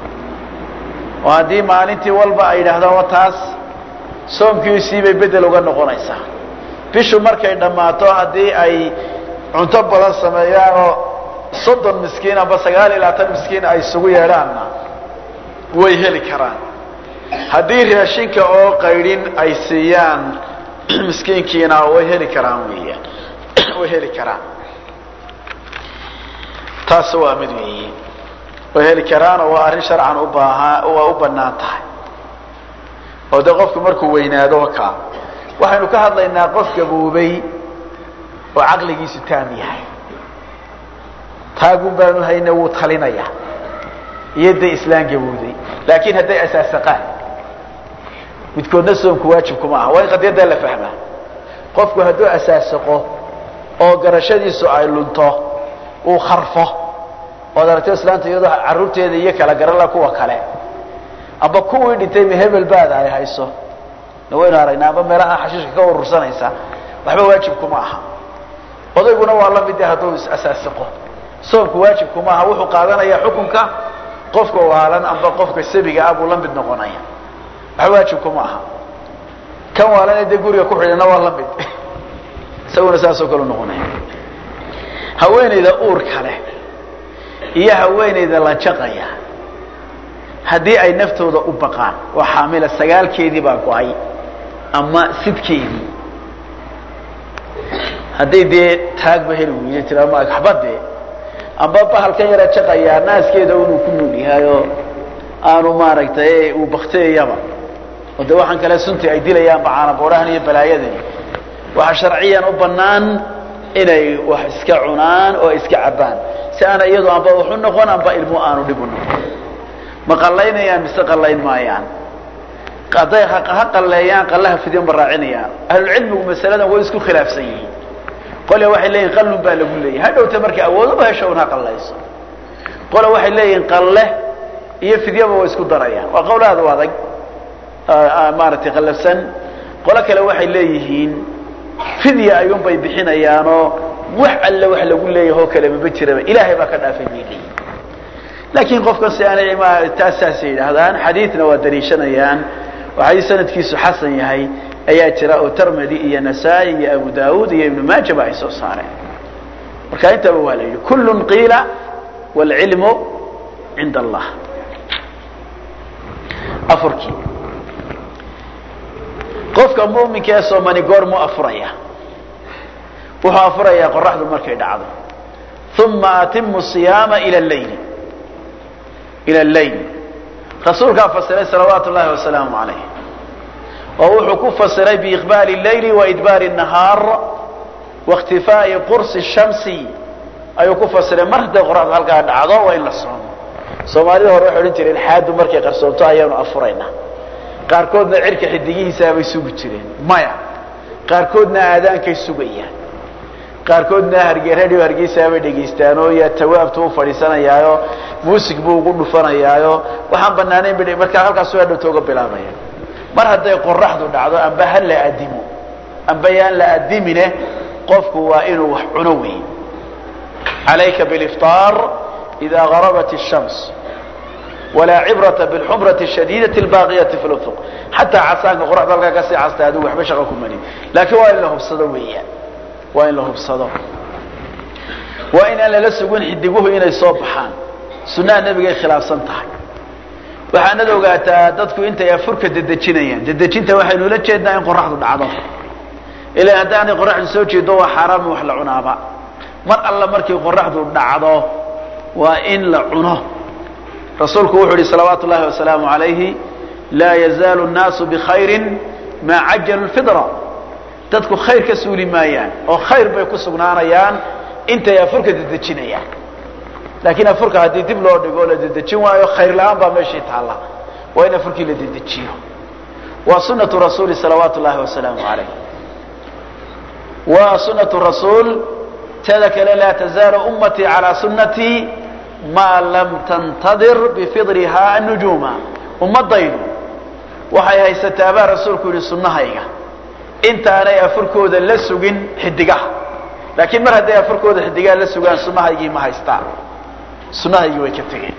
S1: oo haddii maalintii walba ay yidhaahdaan wa taas soomkiisiibay bedel uga noqonaysaa bishu markay dhammaato haddii ay cunto badan sameeyaan oo soddon miskiin amba sagaal iyo labaatan miskiin ay isugu yeedhaanna way heli karaan haddii raashinka oo qaydhin ay siiyaan miskiinkiina way heli karaan weeyaan way heli karaan taas waa mid weeye way heli karaanoo waa arrin sharcan u baahaa waa u bannaan tahay oo dee qofku markuu weynaado kaa waxaynu ka hadlaynaa qof gaboobay oo caqligiisu taam yahay taagun baanu hayna wuu talinaya iyo day islaan gabowday laakiin hadday asaasaqaan midkoodna soomku waajibkuma aha waa in qadiyaddaa la fahmaa qofku hadduu asaasaqo oo garashadiisu ay lunto uu kharfo ood aragto islaanta iyadoo carruurteeda iyo kala garala kuwa kale amba kuwii dhintay ma hebel baada ay hayso na waynu aragnaa amba meelaha xashiishka ka urursanaysa waxba waajibkuma aha odayguna waa la mid hadduu is-asaasiqo soomku waajibkuma aha wuxuu qaadanayaa xukunka qofka waalan amba qofka sabiga ah buu la mid noqonaya waxba waajibkuma aha kan waalan dee guriga ku xidhana waa la mid isaguna saasoo kale noqonaya haweenayda uurka leh iyo haweenayda la jaqaya haddii ay naftooda u baqaan oo xaamila sagaalkeedii baa go-ay ama sidkeedii hadday dee taagba heli weyda tiraa ma waxba dee amba bahalkan yara jaqayaa naaskeeda inuu ku nool yahay oo aanu maaragtay uu bakteeyaba oo de waxaan kale sunti ay dilayaanba caanaboodhahan iyo balaayadani waxaa sharciyan u bannaan inay wax iska cunaan oo iska cabbaan si aana iyadu amba waxu noqon amba ilmu aanu dhib u noqon ma qallaynayaan mise qallayn maayaan hadday ha qalleeyaan qallaha fidyan ba raacinayaan ahlulcilmigu masaladan way isku khilaafsan yihiin qole waxay leeyihin qallun baa lagu leeyahy hadhowta markay awoodaba hesho un ha qallayso qole waxay leeyihin qalle iyo fidyaba way isku darayaan waa qowl aad u adag maaragtay qallafsan qolo kale waxay leeyihiin fidya ayuun bay bixinayaanoo wax alle wax lagu leeyahay oo kale maba jiraba ilaahay baa ka dhaafay bay leeyihin laakiin qofkan si aanay taas saasay yidhaahdaan xadiidna waa daliishanayaan oo xadiis sanadkiisu xasan yahay ayaa jira oo termedy iyo nasaa-i iyo abu daawuud iyo ibnu maaja ba ay soo saareen marka intaba waa la yidhi kullun qiila waalcilmu cinda allah afurkii qofka muminka ee soomani goormuu afuraya wuxuu afurayaa qoraxdu markay dhacdo uma atimu siyaama ila leyli ila leyl rasuulkaa fasiray salawaatu llahi wasalaamu calayh oo wuxuu ku fasiray biiqbaali leyli waidbaari nahaar waاkhtifaa'i qursi shamsi ayuu ku fasiray mar hadday qoraxdu halkaa dhacdo waa in la soomo soomaalida hore waxay odhan jireen xaadu markay qarsoonto ayaanu afuraynaa qaarkoodna cirka xidigihiisaabay sugi jireen maya qaarkoodna aadaankay sugayaan qaarkoodna hargeradhio hargeysaabay dhegaystaanoo yaa tawaabtu u fadhiisanayaayo muusig buu ugu dhufanayaayo waxaan banaanayn ba markaa halkaasu hadhowta uga bilaabaya mar hadday qoraxdu dhacdo amba ha la adimo amba yaan la adimine qofku waa inuu wax cuno wey calayka bilifطaar ida garabat الshams walaa cibrata bilxumrati shadiidati اlbaaqiyati fi lufuq xataa casaanka qoraxda halkaa kasii castay adigu waxba shaqa ku marin laakiin waa in la hubsado weeyaan waa in la hubsado waa inaan lala sugin xidiguhu inay soo baxaan sunnaha nebigay khilaafsan tahay waxaanad ogaataa dadku intay afurka dedejinayaan dedejinta waxaynu ula jeednaa in qoraxdu dhacdo ilaa haddaanay qoraxdu soo jeedo waa xaaraam wax la cunaaba mar alla markii qoraxdu dhacdo waa in la cuno rasuulku wuxuu ihi salawaatu llahi wasalaamu alayhi laa yazaalu nnaasu bikhayrin maa cajalu lfidra dadku khayr ka suuli maayaan oo khayr bay ku sugnaanayaan intay afurka dedejinayaan laakiin afurka haddii dib loo dhigo o la dedejin waayo khayr la-aan baa meeshii taalla waa in afurkii la dedejiyo waa sunatu rasuuli salawaatu llahi wasalaamu alayh waa sunatu rasuul teeda kale laa tazaalu ummatii calaa sunatii maa lam tantadir bifidrihaa annujuuma ummadaydu waxay haysataa baa rasuulku yihi sunnahayga intaanay afurkooda la sugin xidigaha laakiin mar hadday afurkooda xidigaha la sugaan sunnahaygii ma haystaan sunnahaygii way ka tegeen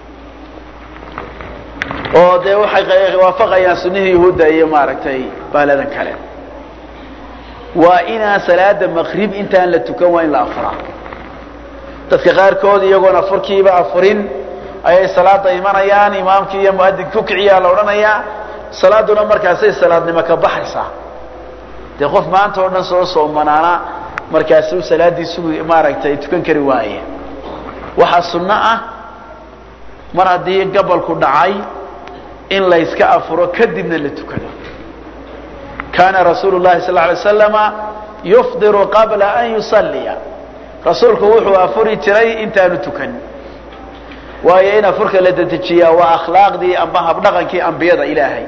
S1: oo dee waxay waafaqayaan sunnihii yahuudda iyo maaragtay baaladan kale waa inaan salaada maqrib intaan la tukan waa in la afuraa dadka qaarkood iyagoon afurkiiba afurin ayay salaada imanayaan imaamkii iyo muadinka ku kiciyaa la odhanayaa salaaduna markaasay salaadnimo ka baxaysaa dee qof maanta oo dhan soo soomanaana markaasuu salaaddii sugi maaragtay tukan kari waaye waxaa sunno ah mar haddii gabolku dhacay in layska afuro kadibna la tukado kaana rasuulu llahi sal alay slama yufdiru qabla an yusalliya rasuulku wuxuu afuri jiray intaanu tukan waayo in afurka la dedejiyaa waa akhlaaqdii amba habdhaqankii ambiyada ilaahay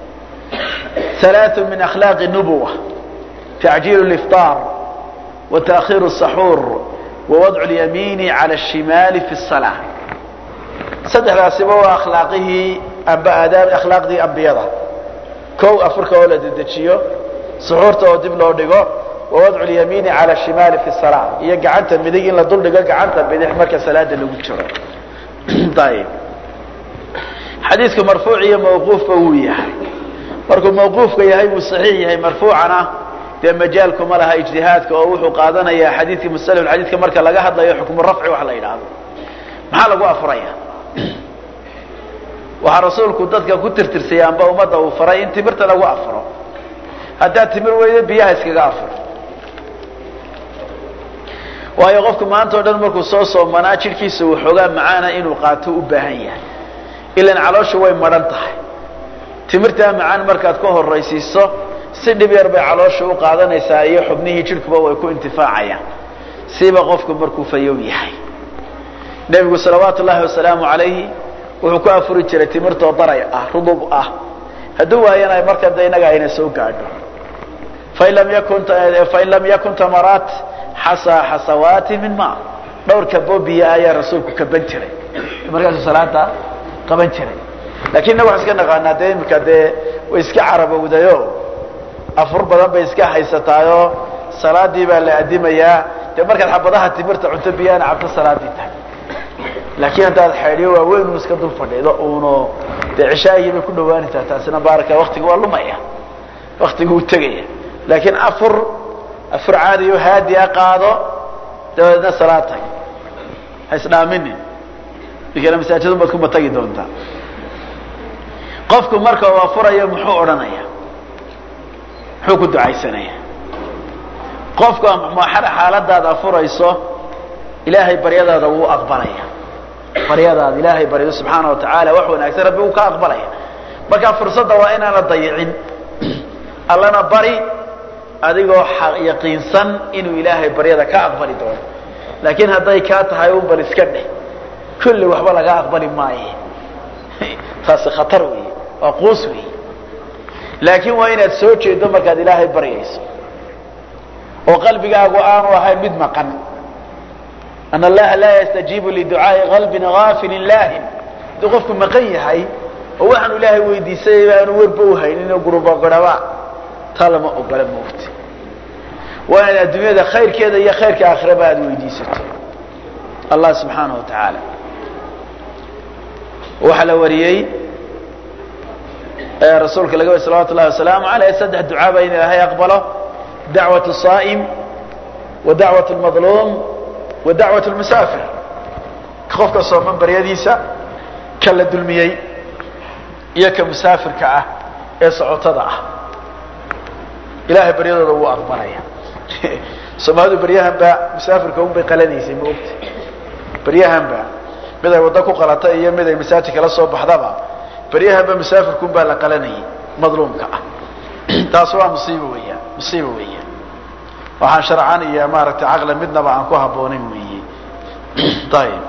S1: ثلاث من أخلاق النبوة تعجيل الإفطار وتأخير السحور ووضع اليمين على الشمال في الصلاة saddexdaasiba waa akhlaaqihii amba aadaab akhlaaqdii ambiyada kow afurka oo la dedejiyo suxuurta oo dib loo dhigo wawadcu lyamiini cala shimaali fi salaa iyo gacanta midig in la dul dhigo gacanta bidix marka salaada lagu jiro ayib xadiidku marfuuc iyo mawquufba wuu yahay markuu mawquufka yahay wuu saxiix yahay marfuucana dee majaalkuma laha ijtihaadka oo wuxuu qaadanayaa xadiidkii musalm xadiidka marka laga hadlayo xukmu rafci wax la yidhaahdo maxaa lagu afuraya waxaa rasuulku dadka ku tirtirsaya amba ummadda uu faray in timirta lagu afuro haddaad timir weydo biyaha iskaga afur waayo qofku maanta o dhan markuu soo soomanaa jidhkiisa uu xoogaa macaana inuu qaato u baahan yahay ilan calooshu way madhan tahay timirtaa macaan markaad ka horaysiiso si dhib yar bay caloosha u qaadanaysaa iyo xubnihii jidhkuba way ku intifaacayaan siba qofku markuu fayow yahay nebigu salawaatu ullaahi wasalaamu calayhi wuxuu ku afuri jiray timirtoo daray ah rudub ah hadduu waayana marka de inaga ayna soo gaadho fain lam yakun fain lam yakun tamaraat xasaa xasawaati min ma dhowr kabo biyo ayaa rasuulku kaban jiray markaasuu salaada qaban jiray lakin innaga waxaan iska naqaanaa dee imika dee way iska carabowdayo afur badan bay iska haysataayoo salaadii baa la adimayaa dee markaad xabadaha timirta cunto biyaana cabto salaadii tahay laakiin haddaad xeedhiyo waaweyn un iska dul fadhiido uno dee cishaagii bay ku dhawaanaysaa taasina baaraka waktiga waa lumaya waktiga uu tegaya laakiin afur afur caadiyo haadiya qaado dabadeedna salaad tag ha isdhaaminin ikana masaajidun baad kuma tagi doontaa qofku marka uu afurayo muxuu odhanaya muxuu ku ducaysanaya qofku xaaladaad afurayso ilaahay baryadaada wuu aqbalaya baryadaada ilaahay baryo subxaana wa tacaala wax wanaagsan rabbi uu ka aqbalaya marka fursadda waa inaana dayicin allana bari adigoo yaqiinsan inuu ilaahay baryada ka aqbali doono laakiin hadday kaa tahay un bal iska dheh kulli waxba laga aqbali maaye taasi khatar wey waa quus wey laakiin waa inaad soo jeedo markaad ilaahay baryayso oo qalbigaagu aanu ahayn mid maqan an allaha laa yastajiibu liducaai qalbin gaafilin laahin hadduu qofku maqan yahay oo waxaanu ilaahay weydiisay aanu werba uhaynin oo gurubagoraba taa lama ogola moogta waa inaad adduunyada khayrkeeda iyo khayrka aakhiraba aada weydiisato allah subxaanahu wa tacaala waxaa la wariyey rasuulka laga wari salawatu llahi wasalaamu aleyh saddex ducaaba in ilaahay aqbalo dacwat saa'im wa dacwat lmadluum wa dacwat lmusaafir qofka sooman baryadiisa ka la dulmiyey iyo ka musaafirka ah ee socotada ah ilahay baryadooda wuu aqbalaya soomaalidu baryahanba musaafirka un bay qalanaysay ma ogta baryahanba mid ay waddo ku qalata iyo mid ay masaajid kala soo baxdaba baryahanba musaafirka un baa la qalanayay madluumka ah taas waa musiiba weeyaan musiiba weeyaan waxaan sharcan iyo maaragtay caqli midnaba aan ku habboonayn weeye ayib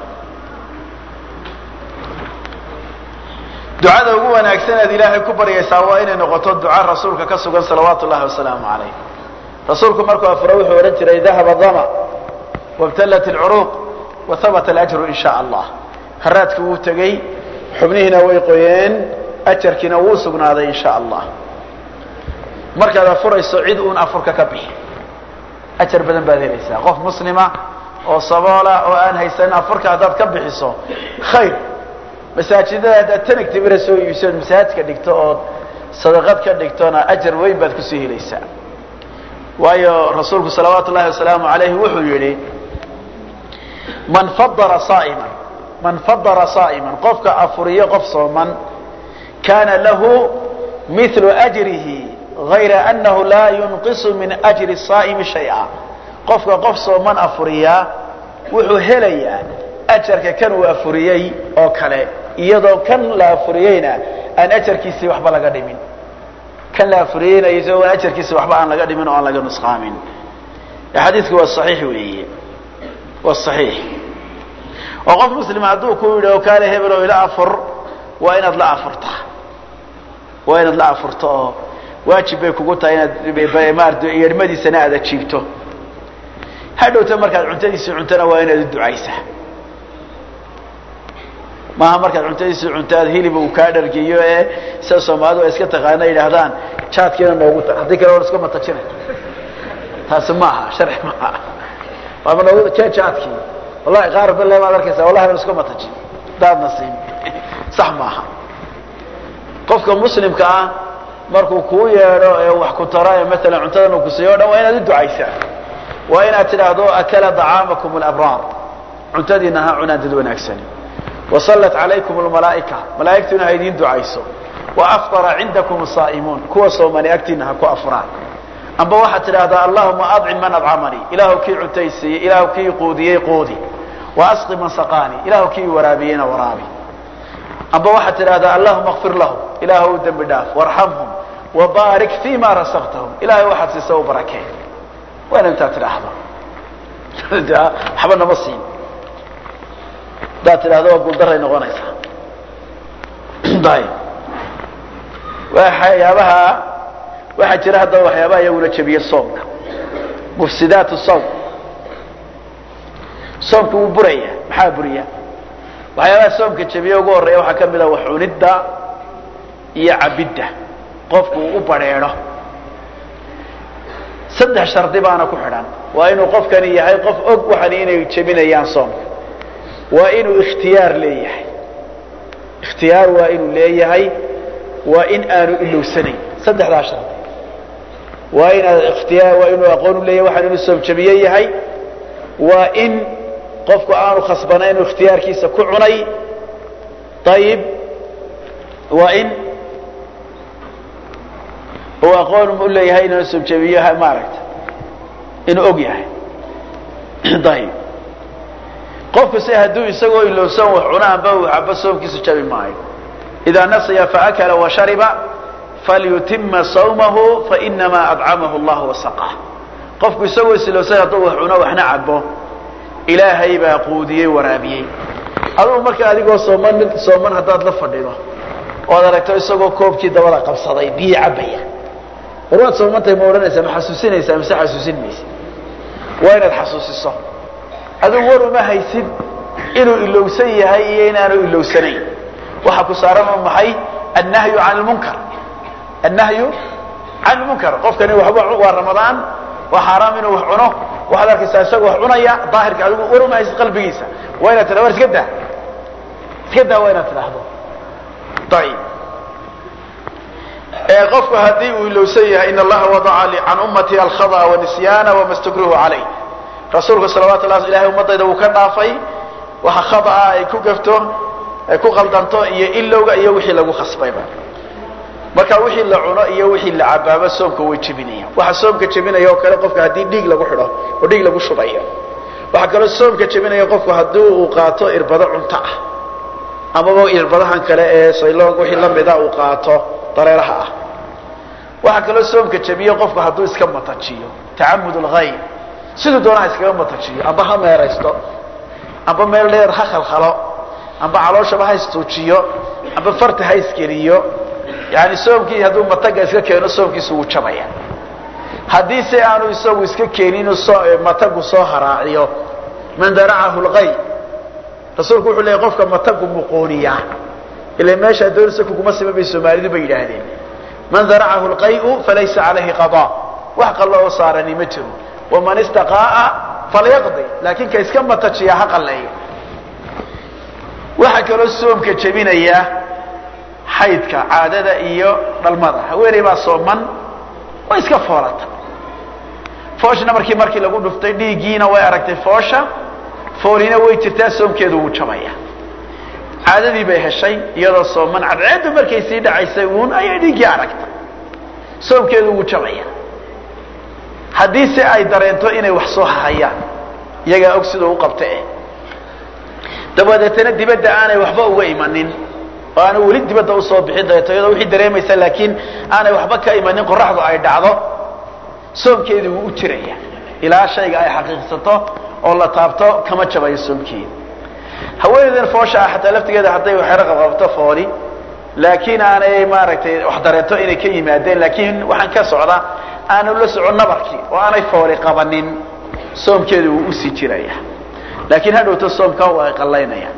S1: ducada ugu wanaagsan aad ilaahay ku baryaysaa waa inay noqoto duca rasuulka ka sugan salawaatu llahi wasalaamu calayh rasuulku markuu afuro wuxuu odhan jiray dahaba dama wabtallat alcuruuq wa habata alajru in sha allah haraadki wuu tegey xubnihiina way qoyeen ajarkiina wuu sugnaaday in sha allah markaad afurayso cid uun afurka ka bixi ajar badan baad helaysaa qof muslima oo saboola oo aan haysanin afurka haddaad ka bixiso khayr masaajidada haddaad tanag timira soo iibsood masaajidka dhigto ood sadaqad ka dhigtona ajar weyn baad kusoo helaysaa waayo rasuulku salawaatu ullahi wasalaamu alayhi wuxuu yihi man fadara saaiman man fadara saa'iman qofka afuriyo qof sooman kana lahu mithlu ajrihi غayra anahu laa yunqisu min ajri saa'imi shay'a qofka qof sooman afuriyaa wuxuu helayaa ajarka kan uu afuriyey oo kale iyadoo kan la afuriyeyna aan ajarkiisii waxba laga dhimin kan la afuriyeyna isagoo ajarkiisi waxba aan laga dhimin oo aan laga nusqaamin xadiidku waa صaxiix weeye waa saxiix oo qof muslima hadduu ku yidhi oo kaale hebel oo ila afur waa inaad la afurtaa waa inaad la afurto oo waajib bay kugu tahay inaad maarata yeedhmadiisana aad ajiibto hadhowta markaad cuntadiisii cuntana waa inaad u ducaysaa maaha markaad cuntadiisii cunto aad hilib uu kaa dhargiyo ee sida soomaalidu ay iska taqaana yidhaahdaan jaadkiina noogu ta haddii kale war iska matajinay taasi maaha sharci maaha waaba noogu jee jaadkii wallahi qaar bille baad arkaysaa wallahi war iska mataji daadna siin sax maaha qofka muslimka ah markuu kuu yeedho ee wax ku taro ee maalan cuntadan uu ku siiyo o dhan waa inaad u ducaysaa waa inaad tidhaahdo akala dacaamakum alabraar cuntadiina ha cunaan dad wanaagsani wasallat calaykum almalaa'ika malaa'igtuna ha idiin ducayso waafطara cindakum asaa'imuun kuwa soomani agtiina ha ku afraan amba waxaad tidhaahdaa allahuma adcim man adcamanii ilaahu kii cuntaysiiyey ilaahu kii quudiyey quudi waasqi man saqaanii ilaahu kii waraabiyeyna waraabi amba waxaad tidhahdaa allahuma kfir lahum ilaahu u dembi dhaaf warxamhum wabaarik fi ma rasaqtahum ilahay waxaad siisa u barakee waa ina intaad tidhaahdo waxba nama siin hadaad tidhahdo waa guuldaray noqonaysaa ayb waxyaabaha waxaa jira haddaba waxyaabaha iyaguna jebiye soomka mufsidaat sawm soomka wuu buraya maxaa buriya waxyaabaha soomka jebiye ugu horreeya waxaa ka mid a wax cunidda iyo cabidda qofku uu u badrheedho saddex shardi baana ku xidhan waa inuu qofkani yahay qof og waxani inay jebinayaan soomka waa inuu ikhtiyaar leeyahay ikhtiyaar waa inuu leeyahay waa in aanu ilowsanayn saddexdaa shardi waa inaad ikhtiyaar waa inuu aqoon u leeyahay waxaan inuu soom jebiye yahay waa in qofku aanu khasbanayn inuu ikhtiyaarkiisa ku cunay ayib waa in uu aqoon u leeyahay inuu soom jebiyo maaragta inuu og yahay ayib qofku se hadduu isagoo ilowsan wax cunaanba uu cabo soomkiisu jabi maayo idaa nasiya faakala washariba falyutima sawmahu fainamaa adcamahu allah wasaqah qofku isagoo isilowsan hadduu wax cuno waxna cabo ilaahay baa quudiyey waraabiyey adugu marka adigoo sooman sooman haddaad la fadhido oad aragto isagoo koobkii dabada qabsaday biyi cabaya war waad soomantahay ma odhanaysaa ma xasuusinaysaa mise xasuusin maysa waa inaad xasuusiso adigu war uma haysid inuu ilowsan yahay iyo inaanu ilowsanayn waxaa ku saaran oo maxay annahyu can lmunkar annahyu can lmunkar qofkani waxba waa ramadaan waa xaaraam inuu wax cuno waxaad arkaysaa isagoo wax cunaya daahirka adigu war uma haysid qalbigiisa waa inaad tidhahdo war iska daa iska daa waa inaad tidhaahdo ayib qofku haddii uu ilowsan yahay in allaha wadaca can ummati alkhada wanisyaana wama stukrihu calayh rasuulku salawatu llahi ilahay ummadayda wuu ka dhaafay waxa khadaa ay ku gafto ay ku qaldanto iyo ilowga iyo wixii lagu khasbayba marka wixii la cuno iyo wixii la cabaaba soomka way jebinayaan waxa soomka jebinaya oo kale qofka haddii dhiig lagu xidho oo dhiig lagu shubayo waxaa kaloo soomka jebinaya qofku haddii uu qaato irbado cunto ah amaba irbadahan kale ee sayloog wixii lamida uu qaato dareeraha ah waxaa kaloo soomka jebiye qofku hadduu iska matajiyo tacamud lgayr siduu doonaha iskaga matajiyo amba ha meeraysto amba meel dheer ha khalkhalo amba calooshaba ha istuujiyo amba farta ha isgeliyo yani soomkii hadduu mataga iska keeno soomkiisu wuu jabaya haddii se aanu isagu iska keenin matagu soo haraaciyo man daracahu lgay rasuulku wuxuu leeyay qofka matagu muqooniya ila meesha doonaysa kuguma siman bay soomaalidu bay yidhaahdeen man daracahu lqayu falaysa calayhi qada wax qallo oo saarani ma jiro waman istaqaa'a falyaqdi laakiin ka iska matajiya ha qalleeyo waxaa kaloo soomka jebinaya xaydka caadada iyo dhalmada haweeney baa sooman way iska foolata fooshna markii markii lagu dhuftay dhiiggiina way aragtay foosha foolina way jirtaa soomkeedu wuu jabaya caadadii bay heshay iyadoo sooman cadceeddu markay sii dhacaysay uun ayay dhiiggii aragtay soomkeedu wuu jabaya haddii se ay dareento inay wax soo hahayaan iyagaa og siduu u qabta eh dabadeetana dibadda aanay waxba uga imanin oo aana weli dibadda usoo bixin dareeto iyadoo wixii dareemaysa laakiin aanay waxba ka imanin qoraxdu ay dhacdo soomkeedii wuu u jiraya ilaa shayga ay xaqiiqsato oo la taabto kama jabayo soomkeeda haweeneydan foosha ah xataa laftigeeda hadday waxyaro qabqabto fooli laakiin aanay maaragtay wax dareento inay ka yimaadeen laakiin waxaan ka socda aanu la socon nabarkii oo aanay fooli qabanin soomkeedu wuu usii jiraya laakiin hadhowto soomka waa ay qallaynayaan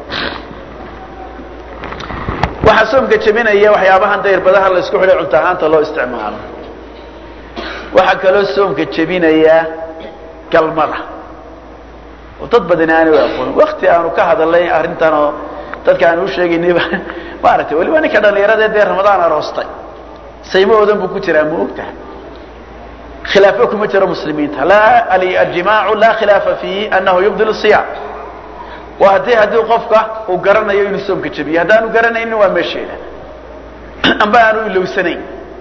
S1: waxaa soomka jebinaya waxyaabahan dayrbadaha la isku xidhay cunto ahaanta loo isticmaalo waxaa kaloo soomka jebinaya galmada oo dad badani aanay aqoon wakti aanu ka hadalnay arrintan oo dadka aanu usheegaynayba maaragtay waliba ninka dhalinyarada dee ramadaan aroostay saymahoodan buu ku jiraa ma ogtaha khilaafo kuma jiro muslimiinta laa aljimaacu laa khilaafa fiihi anahu yubdil siyaam waa haddii haddii qofka uu garanayo inuu soomka jebiyo haddaanu garanaynin waa meesheeda amba aanu ilowsanayn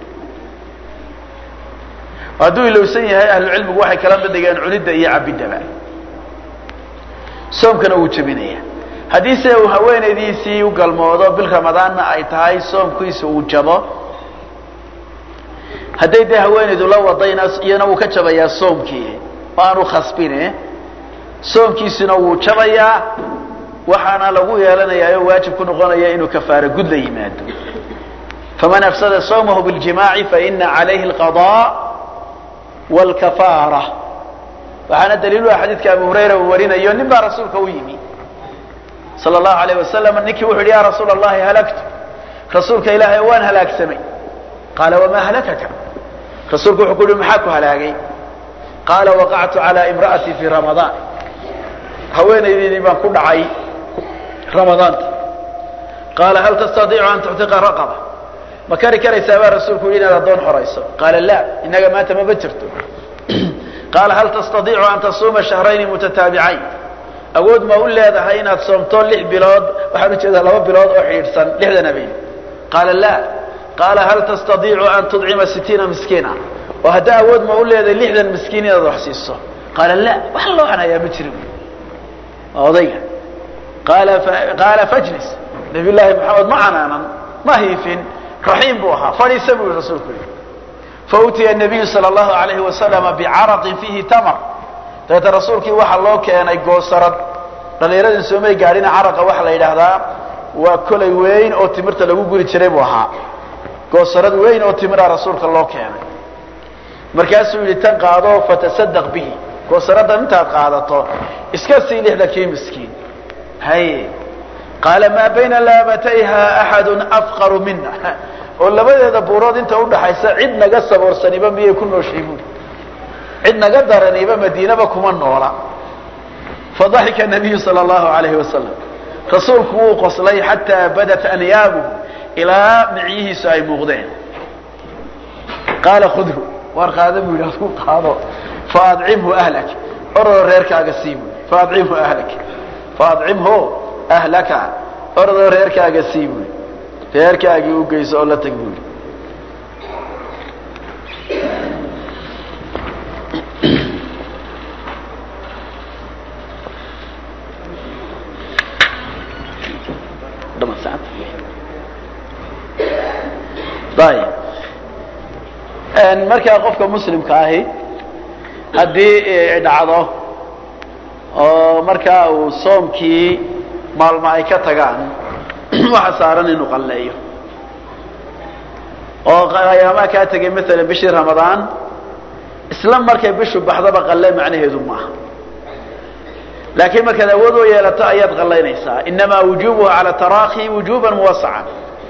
S1: hadduu ilowsan yahay ahlucilmigu waxay kala badhigeen cunidda iyo cabidaba soomkana wuu jebinaya haddiise uu haweenaydiisii u galmoodo bil ramadaanna ay tahay soomkiisa uu jabo hadday dee haweenaydu la wadayna iyana wuu ka jabayaa soomkii oo aanu khasbine soomkiisuna wuu jabayaa waxaana lagu yeelanayaa oo waajib ku noqonaya inuu kafaaro gud la yimaado faman afsada sawmahu biاljimaaci faina calayhi اlqaضاء wاlkafaara waxaana daliilu ah xadiidka abu hurayra uu warinayo nin baa rasuulka u yimi sala allahu alayh wasalam ninkii wuxu yidhi ya rasuula allahi halagtu rasuulka ilaahay waan halaagsamay qaala wamaa halakaka rasuulku wuxuu ku yihi maxaa ku halaagay qaala waqactu calaa imra'atii fii ramadaan haweenaydiinii baan ku dhacay ramadaanta qaala hal tastadiicu an tuctiqa raqaba ma kari karaysaa baa rasuulku yidhi inaad addoon xorayso qaala la inaga maanta mama jirto qaala hal tastadiicu an tasuuma shahrayni mutataabicayn awood ma u leedahay inaad soomto lix bilood waxaan ujeedaa laba bilood oo xidhiidhsan lixdan habeen qaala la qaala hal tastadiicu an tudcima sitiina miskiina oo haddaa awood ma u leedahay lixdan miskiin inaad wax siiso qaala la wax loo hanayaa ma jirin odayga qaala qaala fajlis nabiy llaahi maxamed ma canaanan ma hiifin raxiim buu ahaa fadhiisa buu yihi rasuulku yidhi fautiya nabiyu sala allahu alayhi wasalama bicaraqin fiihi tamar dabeeta rasuulkii waxaa loo keenay goosarad dhallinyaradan soomay gaadhina caraqa waxaa la yidhaahdaa waa kolay weyn oo timirta lagu guri jiray buu ahaa goosarad weyn oo timira rasuulka loo keenay markaasuu yidhi tan qaado fatasadaq bihi goosaradan intaad qaadato iska sii lixdankii miskiin haye qaala maa bayna laabatayha axadu afqaru mina oo labadeeda buurood inta udhaxaysa cid naga saboorsaniba miyay ku nooshay buuri cid naga daraniba madiinaba kuma noola fadaxika nabiyu sala allahu alayhi wasalam rasuulku wuu qoslay xataa badat anyaabuhu ilaa micyihiisu ay muuqdeen qaala khudhu waar qaada buu yidhi adku qaado faadcimhu ahlak orodoo reerkaaga sii buui faadcimhu ahlak faadcimhu ahlaka orodoo reerkaaga sii buui reerkaagii u geyso oo la tag buui ayb markaa qofka muslimka ahi haddii dhacdo oo markaa uu soomkii maalmo ay ka tagaan waxa saaran inuu qalleeyo oo ayaamaa kaa tegay maalan bishii ramadaan isla markay bishu baxdaba qalle macnaheedu maaha laakiin markaad awood u yeelato ayaad qallaynaysaa inamaa wujubuha cala taraakhi wujuban muwasacan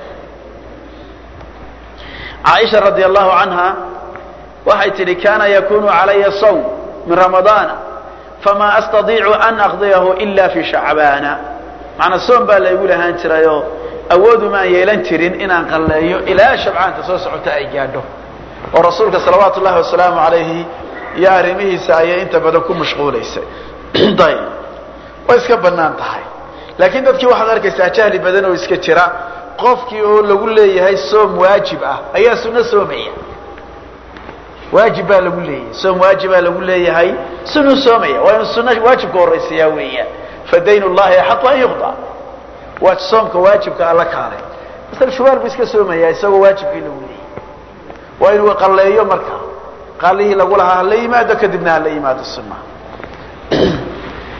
S1: caaisha radi allahu canha waxay tidhi kana yakunu calaya sawm min ramadaana fama astadiicu an aqdiyahu ila fi shacbaana macnaa soom baa laygu lahaan jirayoo awoodumaan yeelan jirin inaan qalleeyo ilaa shabcaanta soo socota ay gaadho oo rasuulka salawaatu ullahi wasalaamu alayhi iyo arrimihiisa ayay inta badan ku mashquulaysay ayb way iska banaan tahay laakiin dadkii waxaad arkaysaa jahli badan oo iska jira qofkii oo lagu leeyahay soom waajib ah ayaa sunno soomaya waajib baa lagu leeyahay soom waajibaa lagu leeyahay sunuu soomaya waa inuu sunno waajibka horaysayaa weeyaan fadayn llahi axaqu an yuqda waa soomka waajibka alla kaalay masal shubaal buu iska soomaya isagoo waajibkii lagu leeyahay waa inuu qalleeyo marka qaalihii lagu lahaa hala yimaado kadibna hala yimaado sunnaha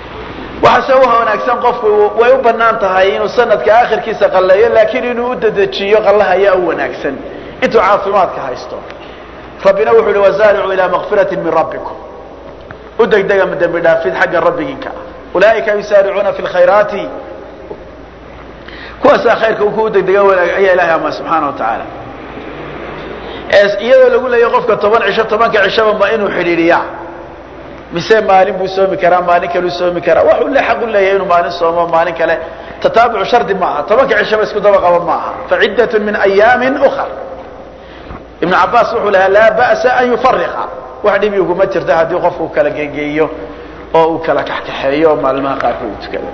S1: waxaase u wanaagsan qofku way u banaan tahay inuu sanadka akhirkiisa qalleeyo laakiin inuu u dedejiyo qallaha ayaa u wanaagsan intuu caafimaadka haysto rabbina wuxuu uhi wasaaricuu ilaa makfirati min rabbikum u degdega dembi dhaafid xagga rabbiginka ah ulaaika yusaaricuuna fi lkhayraati kuwaasaa khayrka ku degdega wanaag ayaa ilahay ama subxaana wa tacaala iyadoo lagu leeya qofka toban cisho tobanka cishaba ma inuu xidhiidhiyaa mise maalin buu soomi karaa maalin kaleu soomi karaa waxuu le xaq u leeyahay inuu maalin soomo maalin kale tataabucu shardi maaha tobanka cishaba isku daba qaba maaha faciddatun min ayaamin ukar ibnu cabaas wuxuu lahaa laa ba'sa an yufariqa wax dhibi uguma jirta haddii qofku kala geegeeyo oo uu kala kaxkaxeeyo oo maalmaha qaarkood u tukado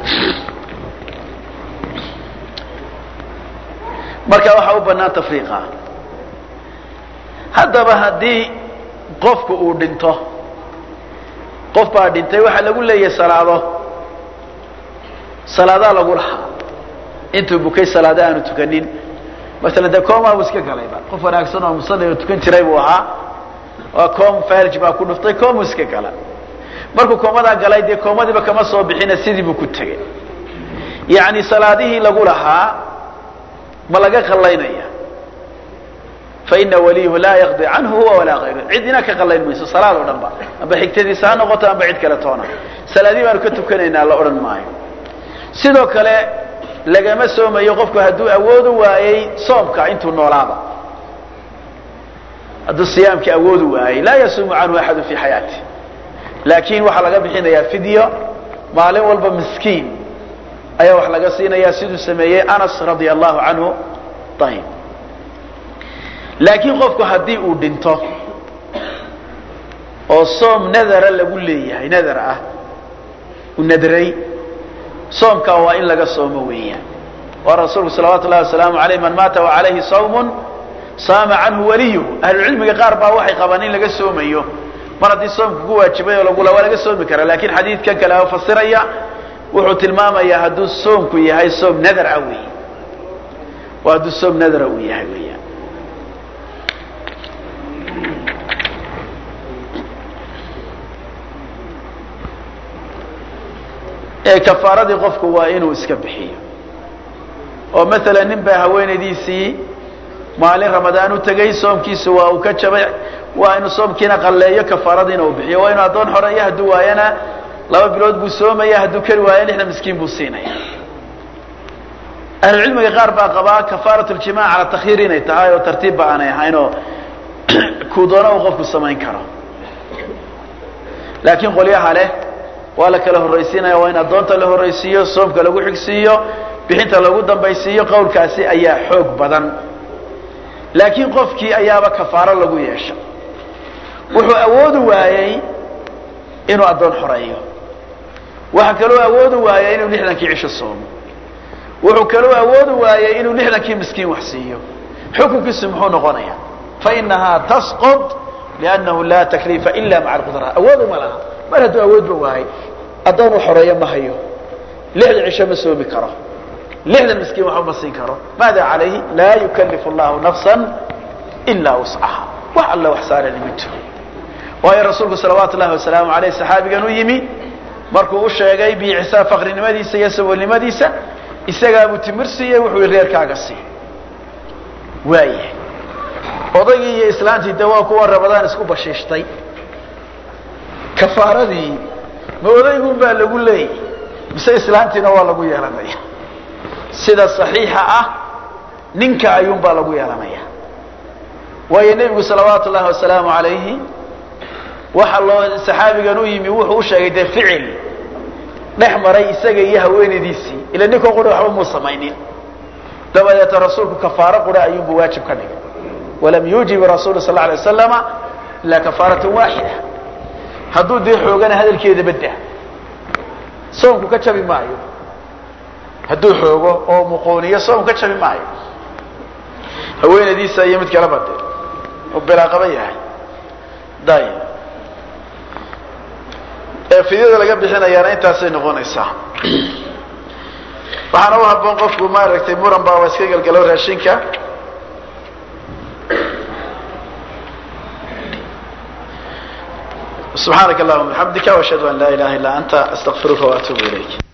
S1: marka waxaa u banaan tafriiqa haddaba haddii qofku uu dhinto qof baa dhintay waxaa lagu leeyahay salaado salaadaa lagu lahaa intuu bukay salaado aanu tukanin masalan dee coma buu iska galayba qof wanaagsan oo musalli oo tukan jiray buu ahaa waa com farj baa ku dhuftay comu iska gala markuu koomadaa galay dee koomadiiba kama soo bixina sidii buu ku tegay yacni salaadihii lagu lahaa ma laga qallaynaya faina waliyuhu laa yaqdi canhu huwa walaa hayru cidina ka qallayn mayso salaad oo dhan ba amba xigtadiisa ha noqoto amba cid kale toona salaadii baanu ka tukanaynaa la odhan maayo sidoo kale lagama soomayo qofku hadduu awoodu waayey soomka intuu noolaaba hadduu siyaamkii awoodu waayey laa yasuumu canhu axadu fi xayaati laakiin waxaa laga bixinayaa fidyo maalin walba miskiin ayaa wax laga siinayaa siduu sameeyey anas radia allahu canhu ayib laakiin qofku haddii uu dhinto oo soom nadara lagu leeyahay nadar ah uu nadray soomkaa waa in laga soomo weeyaan waa rasuulku salawaatu llahi wasalaamu aleyh man maata wa calayhi sawmun saama canhu waliyuhu ahlucilmiga qaar baa waxay qabaan in laga soomayo mar haddii soomka ku waajibay oo lagula waa laga soomi karaa lakin xadiidkan kale oo fasiraya wuxuu tilmaamayaa hadduu soomku yahay soom nadar ah wey waa hadduu soom nadara uu yahay weeyaan ee kafaaradii qofku waa inuu iska bixiyo oo maala nin baa haweenaydiisii maalin ramadaan u tegay soomkiisu waa uu ka jabay waa inuu soomkiina qalleeyo kafaaradiina uu bixiyo waa inuu addoon xoreeyo hadduu waayana laba bilood buu soomaya hadduu keli waayo lixdan miskiin buu siinaya ahlucilmiga qaar baa qabaa kafaarat ljimac cala takyiir inay tahay oo tartiibba aanay ahayn oo kuu doona uu qofku samayn karo laakiin qolyaha leh waa la kala horraysiinaya waa in addoonta la horraysiiyo soomka lagu xigsiiyo bixinta lagu dambaysiiyo qowlkaasi ayaa xoog badan laakiin qofkii ayaaba kafaaro lagu yeesha wuxuu awoodi waayey inuu addoon xoreeyo waxa kaloo awoodi waayey inuu lixdankii cisho soomo wuxuu kaloo awoodi waayey inuu lixdankii miskiin wax siiyo xukunkiisu muxuu noqonaya fainahaa tasqط liannahu laa takliifa ila maca alqudra awood uma laha mar hadduu awoodba waayey addoon u xoreeyo ma hayo lixdan cisho ma soomi karo lixdan miskiin waxba ma siin karo maada calayhi laa yukalifu llahu nafsa ilaa wuscaha wax alle wax saarani ma jiro waayo rasuulku salawaatu llahi wasalaamu aleyh saxaabigan u yimi markuu u sheegay biicisaa faqrinimadiisa iyo saboolnimadiisa isagaabuu timir siiyey wuxuu yihi reerkaaga sii waayahay odaygii iyo islaantii de waa kuwa rabadaan isku bashiishtay kafaaradii ma odaygun baa lagu leeyay mise islaantiina waa lagu yeelanaya sida saxiixa ah ninka ayuun baa lagu yeelanaya waayo nebigu salawaatu llahi wasalaamu alayhi waxa loo saxaabigan u yimi wuxuu u sheegay dee ficil dhex maray isaga iyo haweenaydiisii ila ninkoo qura waxba muu samaynin dabadeeta rasuulku kafaaro qura ayuunbu waajib ka dhigay walam yuujib rasuulu sal alay wasalama ilaa kafaaratan waaxida hadduu dee xoogana hadalkeeda badda soomku ka jabi maayo hadduu xoogo oo muqooniyo soom ka jabi maayo haweenaydiisa iyo mid kaleba de oo bilaaqaba yahay day fidyada laga bixinayaana intaasay noqonaysaa waxaana u haboon qofku maaragtay muran baa iska galgalo raashinka subxaanaka allahuma bixamdika washhadu an laa ilaha illa anta astaqfiruka waatuubu ilayk